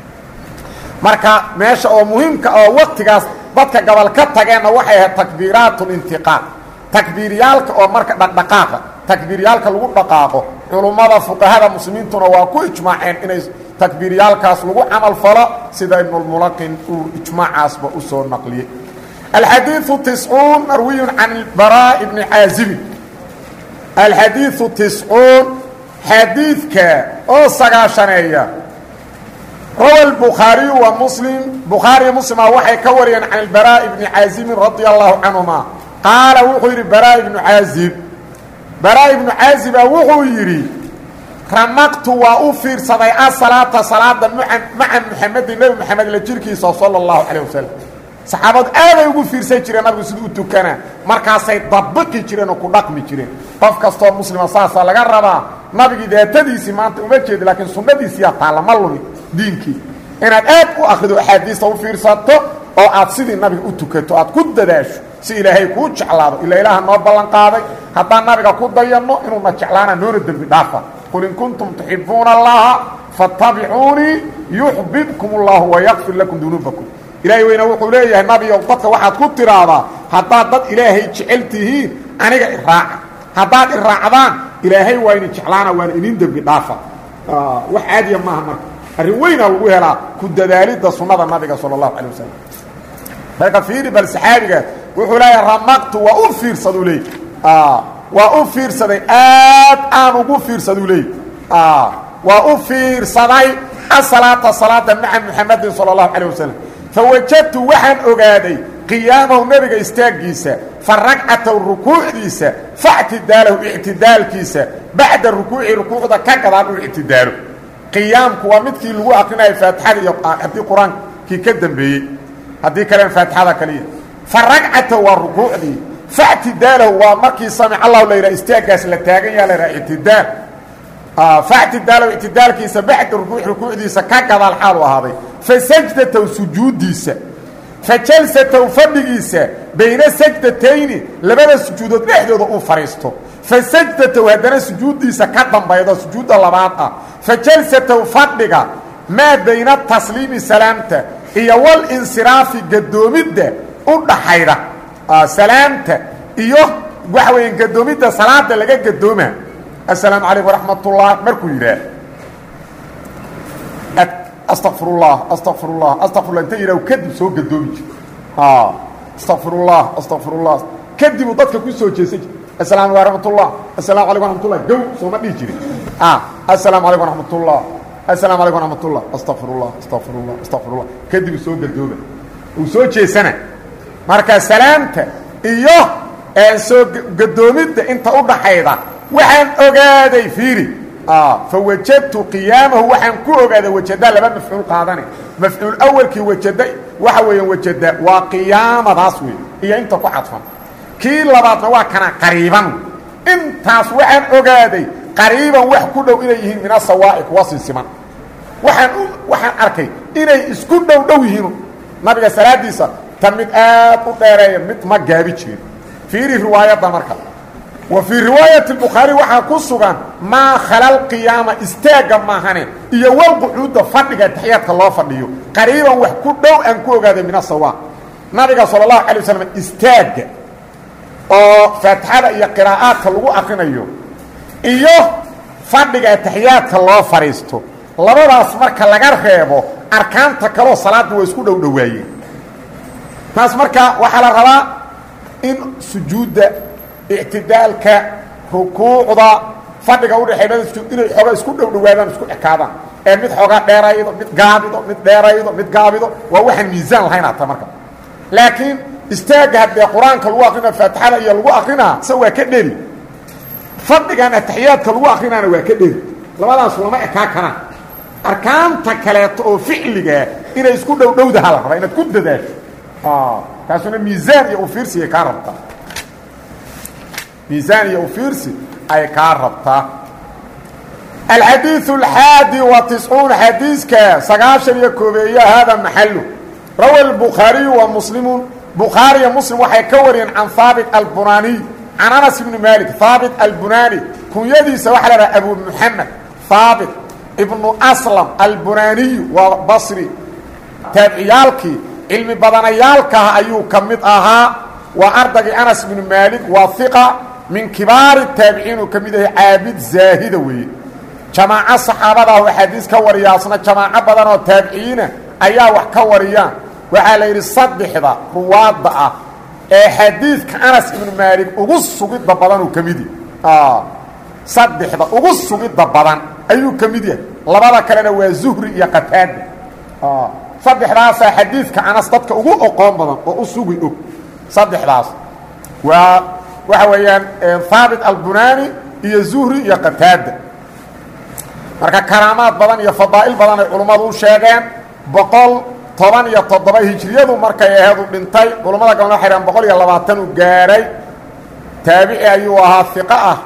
marka meesha oo muhiimka oo waktigaas dadka gobol ka tageenna waxay ahayd takbiiraat lintiqaal takbiiryaalka oo marka dhaqdhaqaaqa takbiiryaalka lagu dhaqaaqo culummada fuqahada muslimiintuna waa ku ijmaaceen inay takbiiryaalkaas lagu camal falo sida ibnulmulaqin uu ijmaacaasba u soo naqliyey alxadiiu tiscuun marwiyun can baraa bni caazibin alxadiiu tiscuun xadiidka oo sagaashaneeya rawa الbukhaariyu wa muslim bukhaariya muslima waxay ka wariyeen can اlbaraaءi bni caazibin radia allahu canهuma qaala wuxuu yidhi baraaء ibnu caazib baraaء ibnu caaziba wuxuu yidhi ramaqtu waa u fiirsaday asalaata salaada maca muxamedin nebi moxamed la jirkiisa salى اllahu calيه wasalam saxaabadu aaday ugu fiirsan jireen nabigu siduu u tukanaa markaasay dabaqi jireen oo ku dhaqmi jireen qof kastoo muslima saasaa laga rabaa nabigii daatadiisii maanta uma jeedi laakiin sunnadiisiyaa taalla ma lumi diinkii inaad aad u akrido axaadiista u fiirsato oo aad sidii nabiga u tukato aad ku dadaasho si ilaahay kuu jeclaado ila ilaaha noo ballan qaaday haddaan nabiga ku dayanno inuuna jeclaana noona dembi dhaafa qul in kuntum tuxibuuna allaha fattabicuunii yuxbibkum اllahu wayakfir lakum dunuubakum ilaahay weyna wuxuu leeyahay nabiyow dadka waxaad ku tidhaahdaa haddaad dad ilaahay jecel tihiin aniga iraaca haddaad iraacdaan ilaahay waa idin jeclaana waana idin dembi dhaafa wax caadiya maaha marka arrin weynaa lagu helaa ku dadaalidda sunnada nabiga sala allahu calay wasalam marka fiiri bal saxaabigaas wuxuu leeyahay ramaqtu waa u fiirsaduu leey waa u fiirsaday aad aan ugu fiirsaduu leey waa u fiirsaday asalaata salaada maca muxamedin sala allahu calayh wasalam fawajadtu waxaan ogaaday qiyaamahu nebiga istaaggiisa fa ragcatahu rukuucdiisa factidaalahu ictidaalkiisa bacda rukuuci rukuucda ka gadaan uu ictidaalo qiyaamku waa midkii lagu akrinayo faatixada iyo haddii qur-aankii ka dambeeyey haddii kalen faatixada kaliya fa ragcatahu waa rukuucdii factidaalahu waa markii samic allahu la yidhaha istaaggaas la taagan yaha la yidhaha ictidaal factidaalahu ictidaalkiisa bacda rukuuc rukuucdiisa ka gadaal xaalu ahaaday fa sajdatahu sujuuddiisa fa jalsatahu fadhigiisa bayna sajdatayni labada sujuudood dhexdooda uu fadhiisto fa sajdatahu haddana sujuuddiisa ka dambaydo sujuudda labaad ah fa jalsatahu fadhiga maa bayna tasliimi salaamta iyo walinsiraafi gadoomidda u dhaxayda salaamta iyo waxa weya gadoomidda salaada laga gadooma aلسلام عليكم ورحمة الله markuu yidhaah استغفر الله استغفر الله استغفر الله inta yidhah kadib soo gadoomi jir استغفر الله استغفر الله kadibuu dadka ku soo jeesan jir السلام عليكم ورحمة الله السلام عليكم ورحمة الله gow sooma dhihi jirin السلام عليكم ورحمة الله السلام عليكم ورحمة الله استغفر الله استغفر الله استغفر الله kadibuu soo gadooma uu soo jeesana marka salaamta iyo soo gadoomidda inta u dhaxayda waxaan ogaaday fiiri fawajadtu qiyaamahu waxaan ku ogaaday wajada laba mafcuul qaadane mafcuul awalkii wajada waxa weeyaan wajada waa qiyaamadaas wey iyo inta ku cadfan kii labaadna waa kana qariiban intaas waxaan ogaaday qariiban wax ku dhow inay yihiin min asawaa'i kuwa sinsiman waxaan waxaan arkay inay isku dhow dhow yihiin nabiga salaadiisa ta mid aad u dheereeya mid ma gaabi jirin fiiri riwaayadda marka wa fii riwaayati bukhaari waxaa ku sugan maa khala qiyaama istaagga maahane iyo walqucuudda fadhiga taxiyaadka loo fadhiyo qariiban wax ku dhow aan ku ogaaday min asawa nabiga sala allahu alay wasalam istaagga oo faatixada iyo qiraa'aadka lagu akrinayo iyo fadhiga taxiyaadka loo fadhiisto labadaas marka laga reebo arkaanta kaloo salaadda waa isku dhow dhowaayeen taas marka waxaa la rabaa in sujuudda ictidaalka rukuucda fadhiga udhexeey labada sujuud inay xooga isku dhow dhowaadaan isku ekaadaan ee mid xooga dheeraydo mid gaabido mid dheeraydo mid gaabido waa waxaan miisaan lahayn hata marka laakiin istaagga haddee qur-aanka lagu akrina faatixada iyo lagu akrinaa se waa ka dheri fadhigan ataxiyaadka lagu akrinaana waa ka dheri labadaas lama ekaa karaan arkaanta kaleeto oo ficligaa inay isku dhow dhowdaha la rabaa inaad ku dadaasho taasuna miisaan iyo ufiirsi ay kaa rabtaa miisaan iyo ufiirsi ay kaa rabtaa alxadiiث اlxaadi wa tiscuun xadiiska sagaashan iyo koobeeya hada maxalu rawa الbukhaariyu wa muslimu bukhaariya muslim waxay ka wariyeen can haabit albunaniy can anas ibni malik haabit albunani kunyadiisa waxaa la dhaha abu muxamed haabit ibnu aslam albunaniyu waa basri taabiciyaalkii cilmi badanayaalkaah ayuu ka mid ahaa waa ardagii anas ibnu maalik waa hiqa min kibaari taabiciin uu ka mid yahay caabid zaahida weeye jamaaco saxaabadaah oo axaadiis ka wariya asna jamaaco badan oo taabiciyiina ayaa wax ka wariyaan waxaa la yidhi saddexda ruwaadda ah ee xadiidka anas ibnu maalik ugu sugidda badan uu ka mid yahay saddexda ugu sugidda badan ayuu ka mid yahay labada kalena waa zuhri iyo qataada saddexdaasaa xadiidka anas dadka ugu oqoon badan oo u sugi og saddexdaas waa waxa weeyaan haabit albunani iyo zuhri iyo qataada marka karaamaad badan iyo fadaa'il badan ay culummadu u sheegeen boqol toban iyo toddoba hijriyadu markay aheedu dhintay culummada galna waxay dhaheen boqol iyo labaatan uu gaadhay taabici ayuu ahaa hiqo ah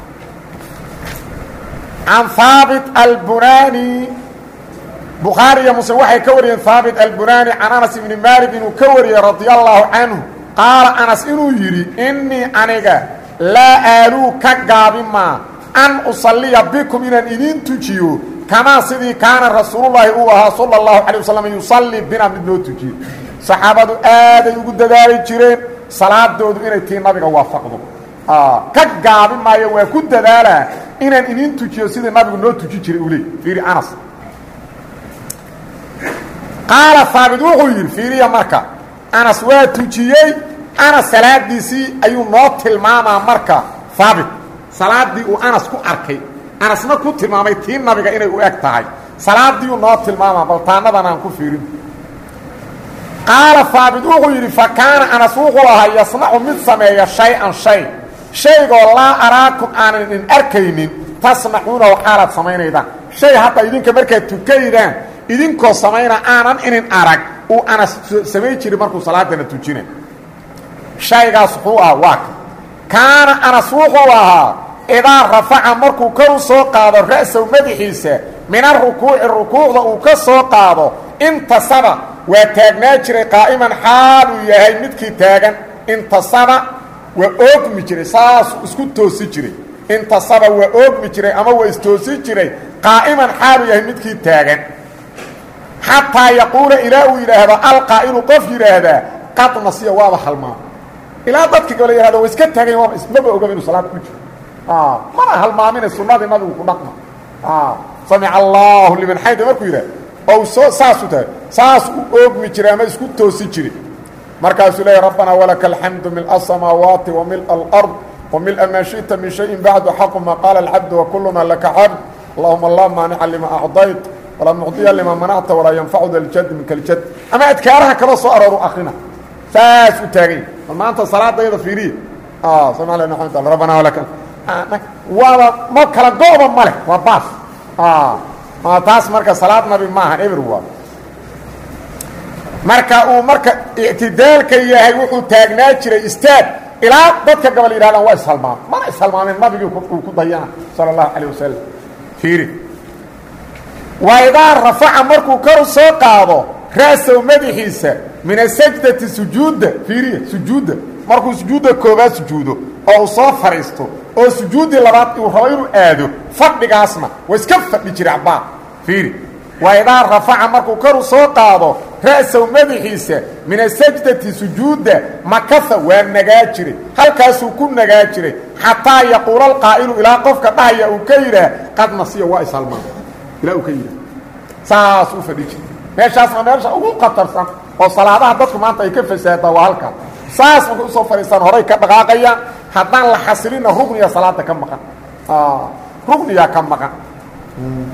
can haabit albunani bukhaari iyo muslim waxay ka wariyeen haabit albunani can anas ibni maalik inuu ka wariyey radia allaahu canhu qaala anas inuu yidhi innii aniga laa aaluu ka gaabimaa an usalliya bikum inaan idiin tujiyo kamaa sidii kaana rasuulullaahi uu ahaa sala allahu calay wasalam yusallii bina mid noo tujiyo saxaabadu aaday ugu dadaali jireen salaadoodu inay tii nabiga waafaqdo ka gaabi maayo waa ku dadaalaa inaan idiin tujiyo sidii nabigu noo tuji jiray uu leey fiiri anas qaala haabit wuxuu yidhi fiiriya marka anas waa tujiyey anas salaadiisii ayuu noo tilmaamaa marka haabit salaaddii uu anas ku arkay anasna ku tilmaamay tii nabiga inay u eg tahay salaadiiuu noo tilmaamaa bal taanadan aan ku fiirin qaala haabit wuxuu yidhi fa kaana anas wuxuu ahaa yasnacu mid sameeya shay-an shay shaygoo laa araakum aanan idin arkaynin tasnacuunahu xaalaad samaynaydaan shay hadda idinka markaad tukaydaan idinkoo samayna aanan inin arag uu anas samayn jiray markuu salaadana tujina shaygaas wuxuu ah waa ka kaana anas wuxuu ahaa idaa rafaca markuu kor u soo qaado ra'saw madaxiisa min arukuuci rukuucda uu ka soo qaado intasaba waa taagnaa jiray qaa'iman xaal uu yahay midkii taagan intasaba waa oogmi jiray saasuu isku toosi jiray intasaba waa oogmi jiray ama waa istoosi jiray qaa'iman xaal uu yahay midkii taagan xataa yaquula ilaa uu yidhaahdo alqaa'ilu qof yidhaahdaa qad nasiya waaba halmaama ilaa dadka gabala yihahdo wa iska taagayn waaba ismaba ogaba inu salaad ku jiro mana halmaamine sunnadii nabigu ku dhaqma samica allaahu liman xayda markuu yidhah ou soo saasuu tahay saas u oogmi jiray ama isku toosi jiray markaasuu leeya rabbanaa walaka alxamdu mil asamaawaati wa mil alard wa mila maa shiئta min shayin bacdu xaqu maa qaala alcabdu wakuluna laka cabd allahuma laa maanica lima acdayt walaa mucdiya lima manacta walaa yanfacu da ljad minka ljad ama adkaaraha kaloo soo arooru akrina saas u taagany bal maanta salaadayada fiiriya rabbana walaka waaba ma kala go-ba ma leh waa baas taas marka salaad nabi maaha eber waa marka uu marka ictidaalka yahay wuxuu taagnaa jiray istaag ilaa dadka gabal yidhahdaan waa ishalmaam mana ishalmaameen nabigii uu ku dayana sala allahu calayh wasalam fiiri waa idaa rafaca markuu kor soo qaado ra'sow madaxiisa min asajdati sujuudda fiiriya sujuudda markuu sujuudda koobaad sujuudo oo uu soo fadhiisto oo sujuuddii labaad uu rabo inuu aado fadhigaasna waa iska fadhi jira cabbaa fiiri waa idaa rafaca markuu koru soo qaado ra'sow madaxiisa min asajdati sujuudda makasa waa nagaa jiray halkaasuu ku nagaa jiray xataa yaquula alqaa'ilu ilaa qofka dhahaya uu ka yidhaah qad nasiya waa ishalmaan ilaa uu ka yidhaah saas u fadhi jiray meeshaasna meesha ugu khatarsan oo salaadaha dadku maanta ay ka fasaadaa waa halkaa saas markay usoo fadhiistaan horay ka dhaqaaqayaan haddaan la xasilina rugniya salaada ka maqan rugniyaa ka maqan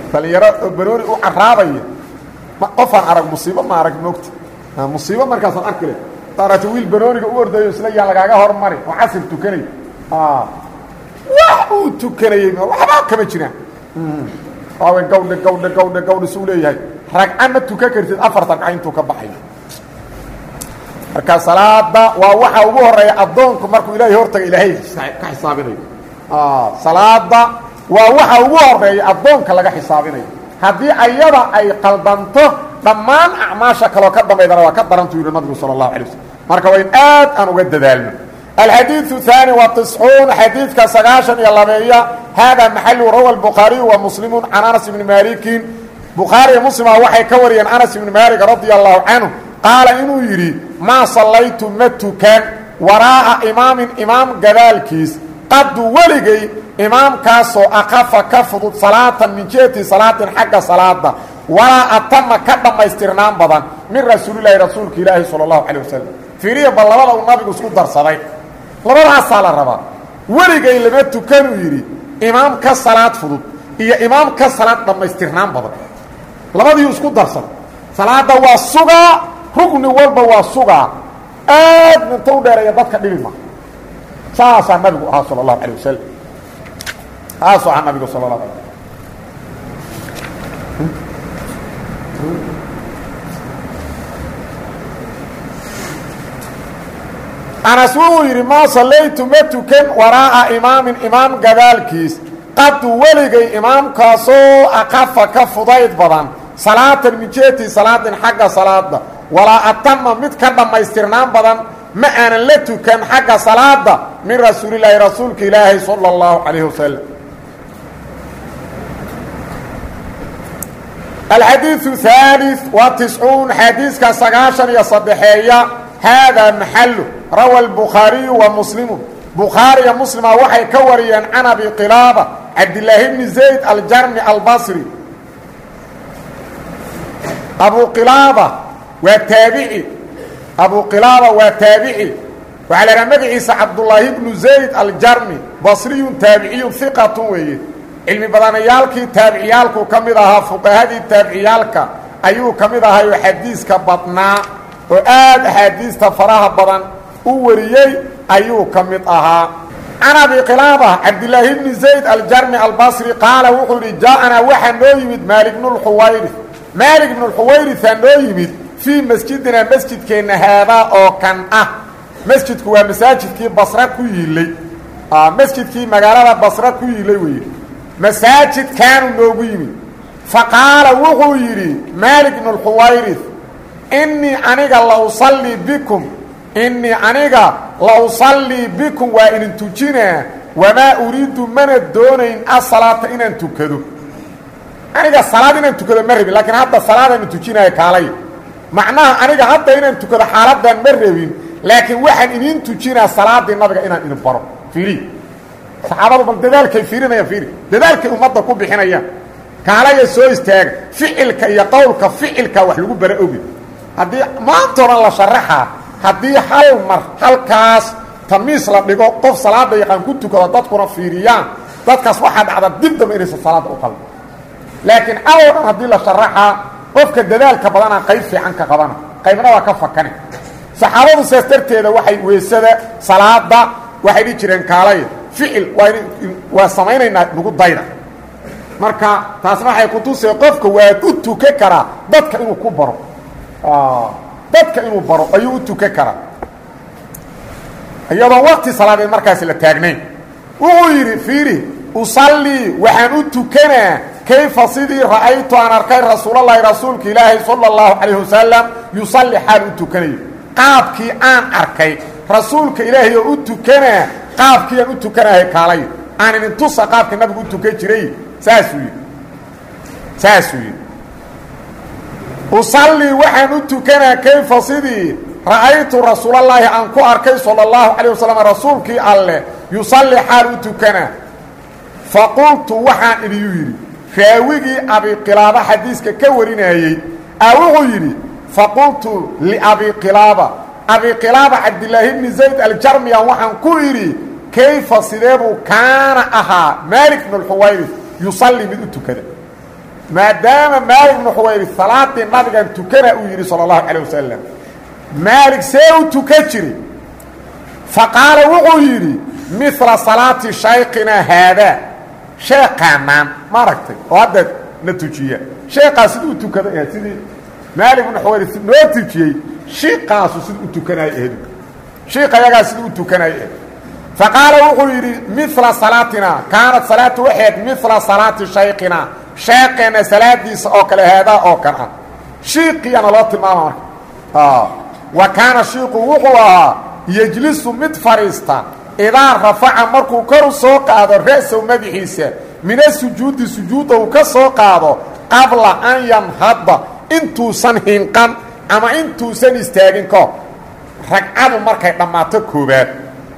dhallinyaro oo banooni u caraabaya qofaan arag musiibo ma arag moogta musiibo markaasaan arki le aragta wiil banooniga u ordayo isla yaan lagaaga hormari oo casir tukanay wax uu tukanayey waxba kama jiraan waawe gawdhe gawdhe gawdhe gawdhe suu leeyahay ragca ma tukan kartid afarta ragca intuu ka baxayo marka salaada waa waxa ugu horeeya addoonku markuu ilaahay hortaga ilaahay ka xisaabinayo salaada waa waxa ugu horeeya addoonka laga xisaabinayo haddii ayada ay qaldanto dhammaan acmaasha kaloo ka dambaydana waa ka darantuu yidhi nabigu sala allahu alay waslm marka waa in aad aan uga dadaalno alxadiiثu ثaanي وaتiscuun xadiidka sagaaشhan iyo labeeya hada maxalu rawa الbukhaariyu wa muslimu can anas ibni malikin bukhaariya muslima waxay ka wariyeen anas ibni malik radi allahu canhu qaala inuu yidhi maa sallaytu ma tukan waraa'a imaamin imaam gadaalkiis qadu weligay imaamkaasoo akafa ka fudud salaatan min jihati salaatin xagga salaada walaa atama ka dhammaystirnaan badan min rasuulilaahi rasuulka ilaahi salى اlahu alيه wasalam fiiriya bal labada uu nabigu isku darsaday labadaasaa la rabaa weligay lama tukanuu yidhi imaam ka salaad fudud iyo imaam ka salaad dhammaystirnaan badan labadiiu isku darsaday salaadda waa sugaa rugni walba waa sugaa aad minta u dheereeya dadka dhibi ma saasaa nabigu ahaa sala allahu alay wasalam saasuu ahaa nabigu sala اlahu alay anas wuxuu yidhi maa sallaytu ma tukan waraa'a imaamin imaam gadaalkiis qadu weligay imaamkaasoo akafa ka fudayd badan salaatan min jihati salaadin xagga salaada walaa atama mid ka dhammaystirnaan badan ma aanan la tukan xagga salaada min rasuulilaahi rasuulka ilaahi sala اllahu calayhi wasalam alxadiiثu ثaalث wa tiscuun xadiiska sagaashan iyo saddexeeya haadaa maxalu rawa الbukhaariyu wa muslimu bukhaariya muslima waxay ka wariyeen can abi qilaaba cabdilaahi bni zayd aljarmi albasri abu qilaaba waa taabici abu qilaaba waa taabici waxaa la haha magaciisa cabdullaahi bnu zayd aljarmi basriyun taabiciyun hiqatun weeye cilmi badanayaalkii taabiciyaalku ka mid ahaa fuqahadii taabiciyaalka ayuu ka mid ahay oo xadiiska badnaa oo aad axaadiista faraha badan u wariyey ayuu ka mid ahaa can abi qilaaba cabdilaahi bni zayd aljarmi albasri qaala wuxuu yidhi jaa-anaa waxaa noo yimid maalik bnulxuwayri maalik bnulxuwayrisaa noo yimid fii masjidinaa masjidkeenna haadaa oo kan ah masjidku waa masaajidkii basra ku yiilay masjidkii magaalada basra ku yiilay weeye masaajidkaanu noogu yimid fa qaala wuxuu yidhi maalik bnulxuwayri innii aniga la usallii bikum innii aniga la usallii bikum waa idin tujinaa wamaa uriidu mana doonayn asalaata inaan tukado aniga salaad inaan tukado ma rabin laakiin hadda salaadaanu tujinaayo kaalay macnaha aniga hadda inaan tukado xaaladdan ma rabin laakiin waxaan idiin tujinaa salaaddii nabiga inaan idin baro fiiri saxaabadu bal dadaalkay fiirinayaan fiiri dadaalkay ummadda ku bixinayaan kaalaya soo istaaga ficilka iyo qowlka ficilka wax lagu bara ogi haddii maanta oran la sharaxaa haddii hal mar halkaas tamiis la dhigo qof salaada yaqaan ku tukado dadkuna fiiriyaan dadkaas waxaa dhacda dib damba inaysan salaadda u qalin laakiin awoo dhan haddii la sharaxaa qofka dadaalka badanaa qayb fiican ka qabana qaybna waa ka fakane saxaabadu saas darteeda waxay weysada salaada waxay dhihi jireen kaalay ficil waa waa samaynaynaa nagu dayda marka taasna waxay kutusee qofka waa u tukan karaa dadka inuu ku baro dadka inuu baro ayuu u tukan karaa iyadoon waqti salaadeed markaasi la taagnayn wuxuu yidhi fiiri usallii waxaan u tukanaa kayfa sidii ra'aytu aan arkay rasuulalahi rasuulka ilaahi sala اllahu calayh wasalam yusalli xaal u tukanayo qaabkii aan arkay rasuulka ilaahay oo u tukanaa qaabkii aan u tukanahay kaalay aan idin tusa qaabka nabigu u tukan jiray saasuu yidhi saasuu yidhi usallii waxaan u tukanaa kayfa sidii ra'aytu rasuulallaahi aan ku arkay sala اllahu calayh wasalam rasuulkii alleh yusalli xaal u tukanaa faqultu waxaan idiyuu yidhi raawigii abiqilaaba xadiiska ka warinayey a wuxuu yidhi faqultu liabiqilaaba abiqilaaba cabdilaahi bni zayd aljarmiyan waxaan ku idhi kayfa sideebuu kaana ahaa maalik bnu lxuwayris yusalli mid u tukada maadaama maalik bnu xuwayri salaadii nabigan tukana uu yidhi sala allahu calay wasalam maalik see u tukan jiri fa qaala wuxuu yidhi mila salaati shaykinaa haadaa sheekaanaan ma aragtay oo hadda na tujiya sheekaa siduu u tukada ahayd sidii maalik bnu xuwayri noo tujiyey shiiqaasu siduu u tukanayo ahayd shiiqa yagaa siduu u tukanayo ahayd fa qaala wuxuu yidhi mila salaatinaa kaanat salaatu waxayd mila salaati shaykinaa sheekeenna salaadiisa oo kale haadaa oo kan ah shiiqiyaana loo tilmaama marka wa kaana shiiqu wuxuu ahaa yejlisu mid fadhiista idaa rafaca markuu kor u soo qaado ra'sow madaxiisa mina sujuudi sujuudda uu ka soo qaado qabla an yanhadda intuusan hinqan ama intuusan istaagin kahor ragcadu markay dhammaato koobaad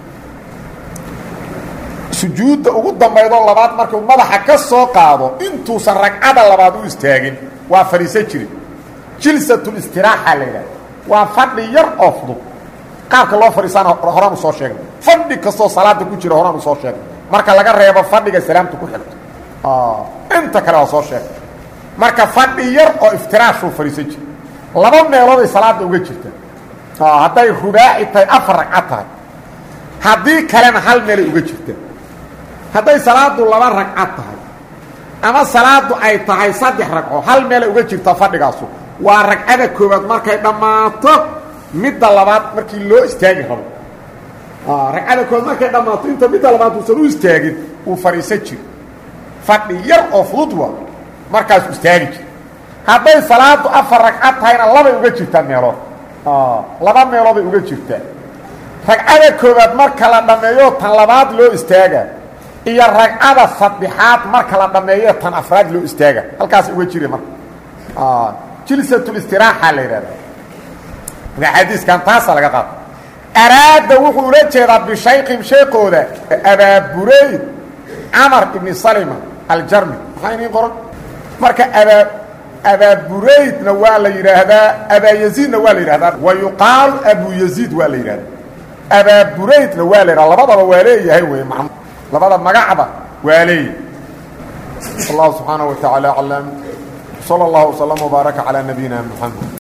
sujuudda ugu dambaydoo labaad markuu madaxa ka soo qaado intuusan ragcada labaad u istaagin waa fadhiisan jirin jilsatulistiraaxa la yidhahda waa fadhi yar oo fudud qaabka loo fadhiisaana horaanu soo sheegnay fadhi kastoo salaada ku jira horaanu soo sheegnay marka laga reebo fadhiga salaamta ku xigto inta kale waa soo sheegay marka fadhi yar oo iftiraashuu fadhiisan jira laba meelooday salaada uga jirta hadday rubaaci tahay afar ragcad tahay haddii kalena hal meelay uga jirta hadday salaadu laba ragcad tahay ama salaadu ay tahay saddex ragco hal meelay uga jirta fadhigaasu waa ragcada koowaad markay dhammaato midda labaad markii loo istaagi rabo ragcada koowaad markay dhammaato inta midda labaad uusan u istaagin uu fadhiisan jiro fadhi yar oo fudud waa markaasuu istaagi jiro hadday salaadu afar ragcad tahayna labay uga jirtaa meelood laba meelooday uga jirtaa ragcada koowaad marka la dhammeeyo tan labaad loo istaaga iyo ragcada saddexaad marka la dhammeeyo tan afraad loo istaaga halkaas uga jira marka jilsatulistiraaxa la yidhahda marka xadiiskan taasa laga qaado araada wuxuu ula jeedaa bishayqim sheekooda abaaburayd camar ibni salima aljarmi maxaa iniin qoran marka abaa abaaburaydna waa la yidhaahdaa abaayaziidna waa la yidhahdaa wa yuqaalu abuyaziid waa la yidhahdaa abaaburaydna waa la yidhahda labadaba waa leeyahay wey m labada magacba waa leeyahay wallahu subxaanaه wa taعaalى aclam slى اllah وsلم وbaaraka calى nabiyina mxamed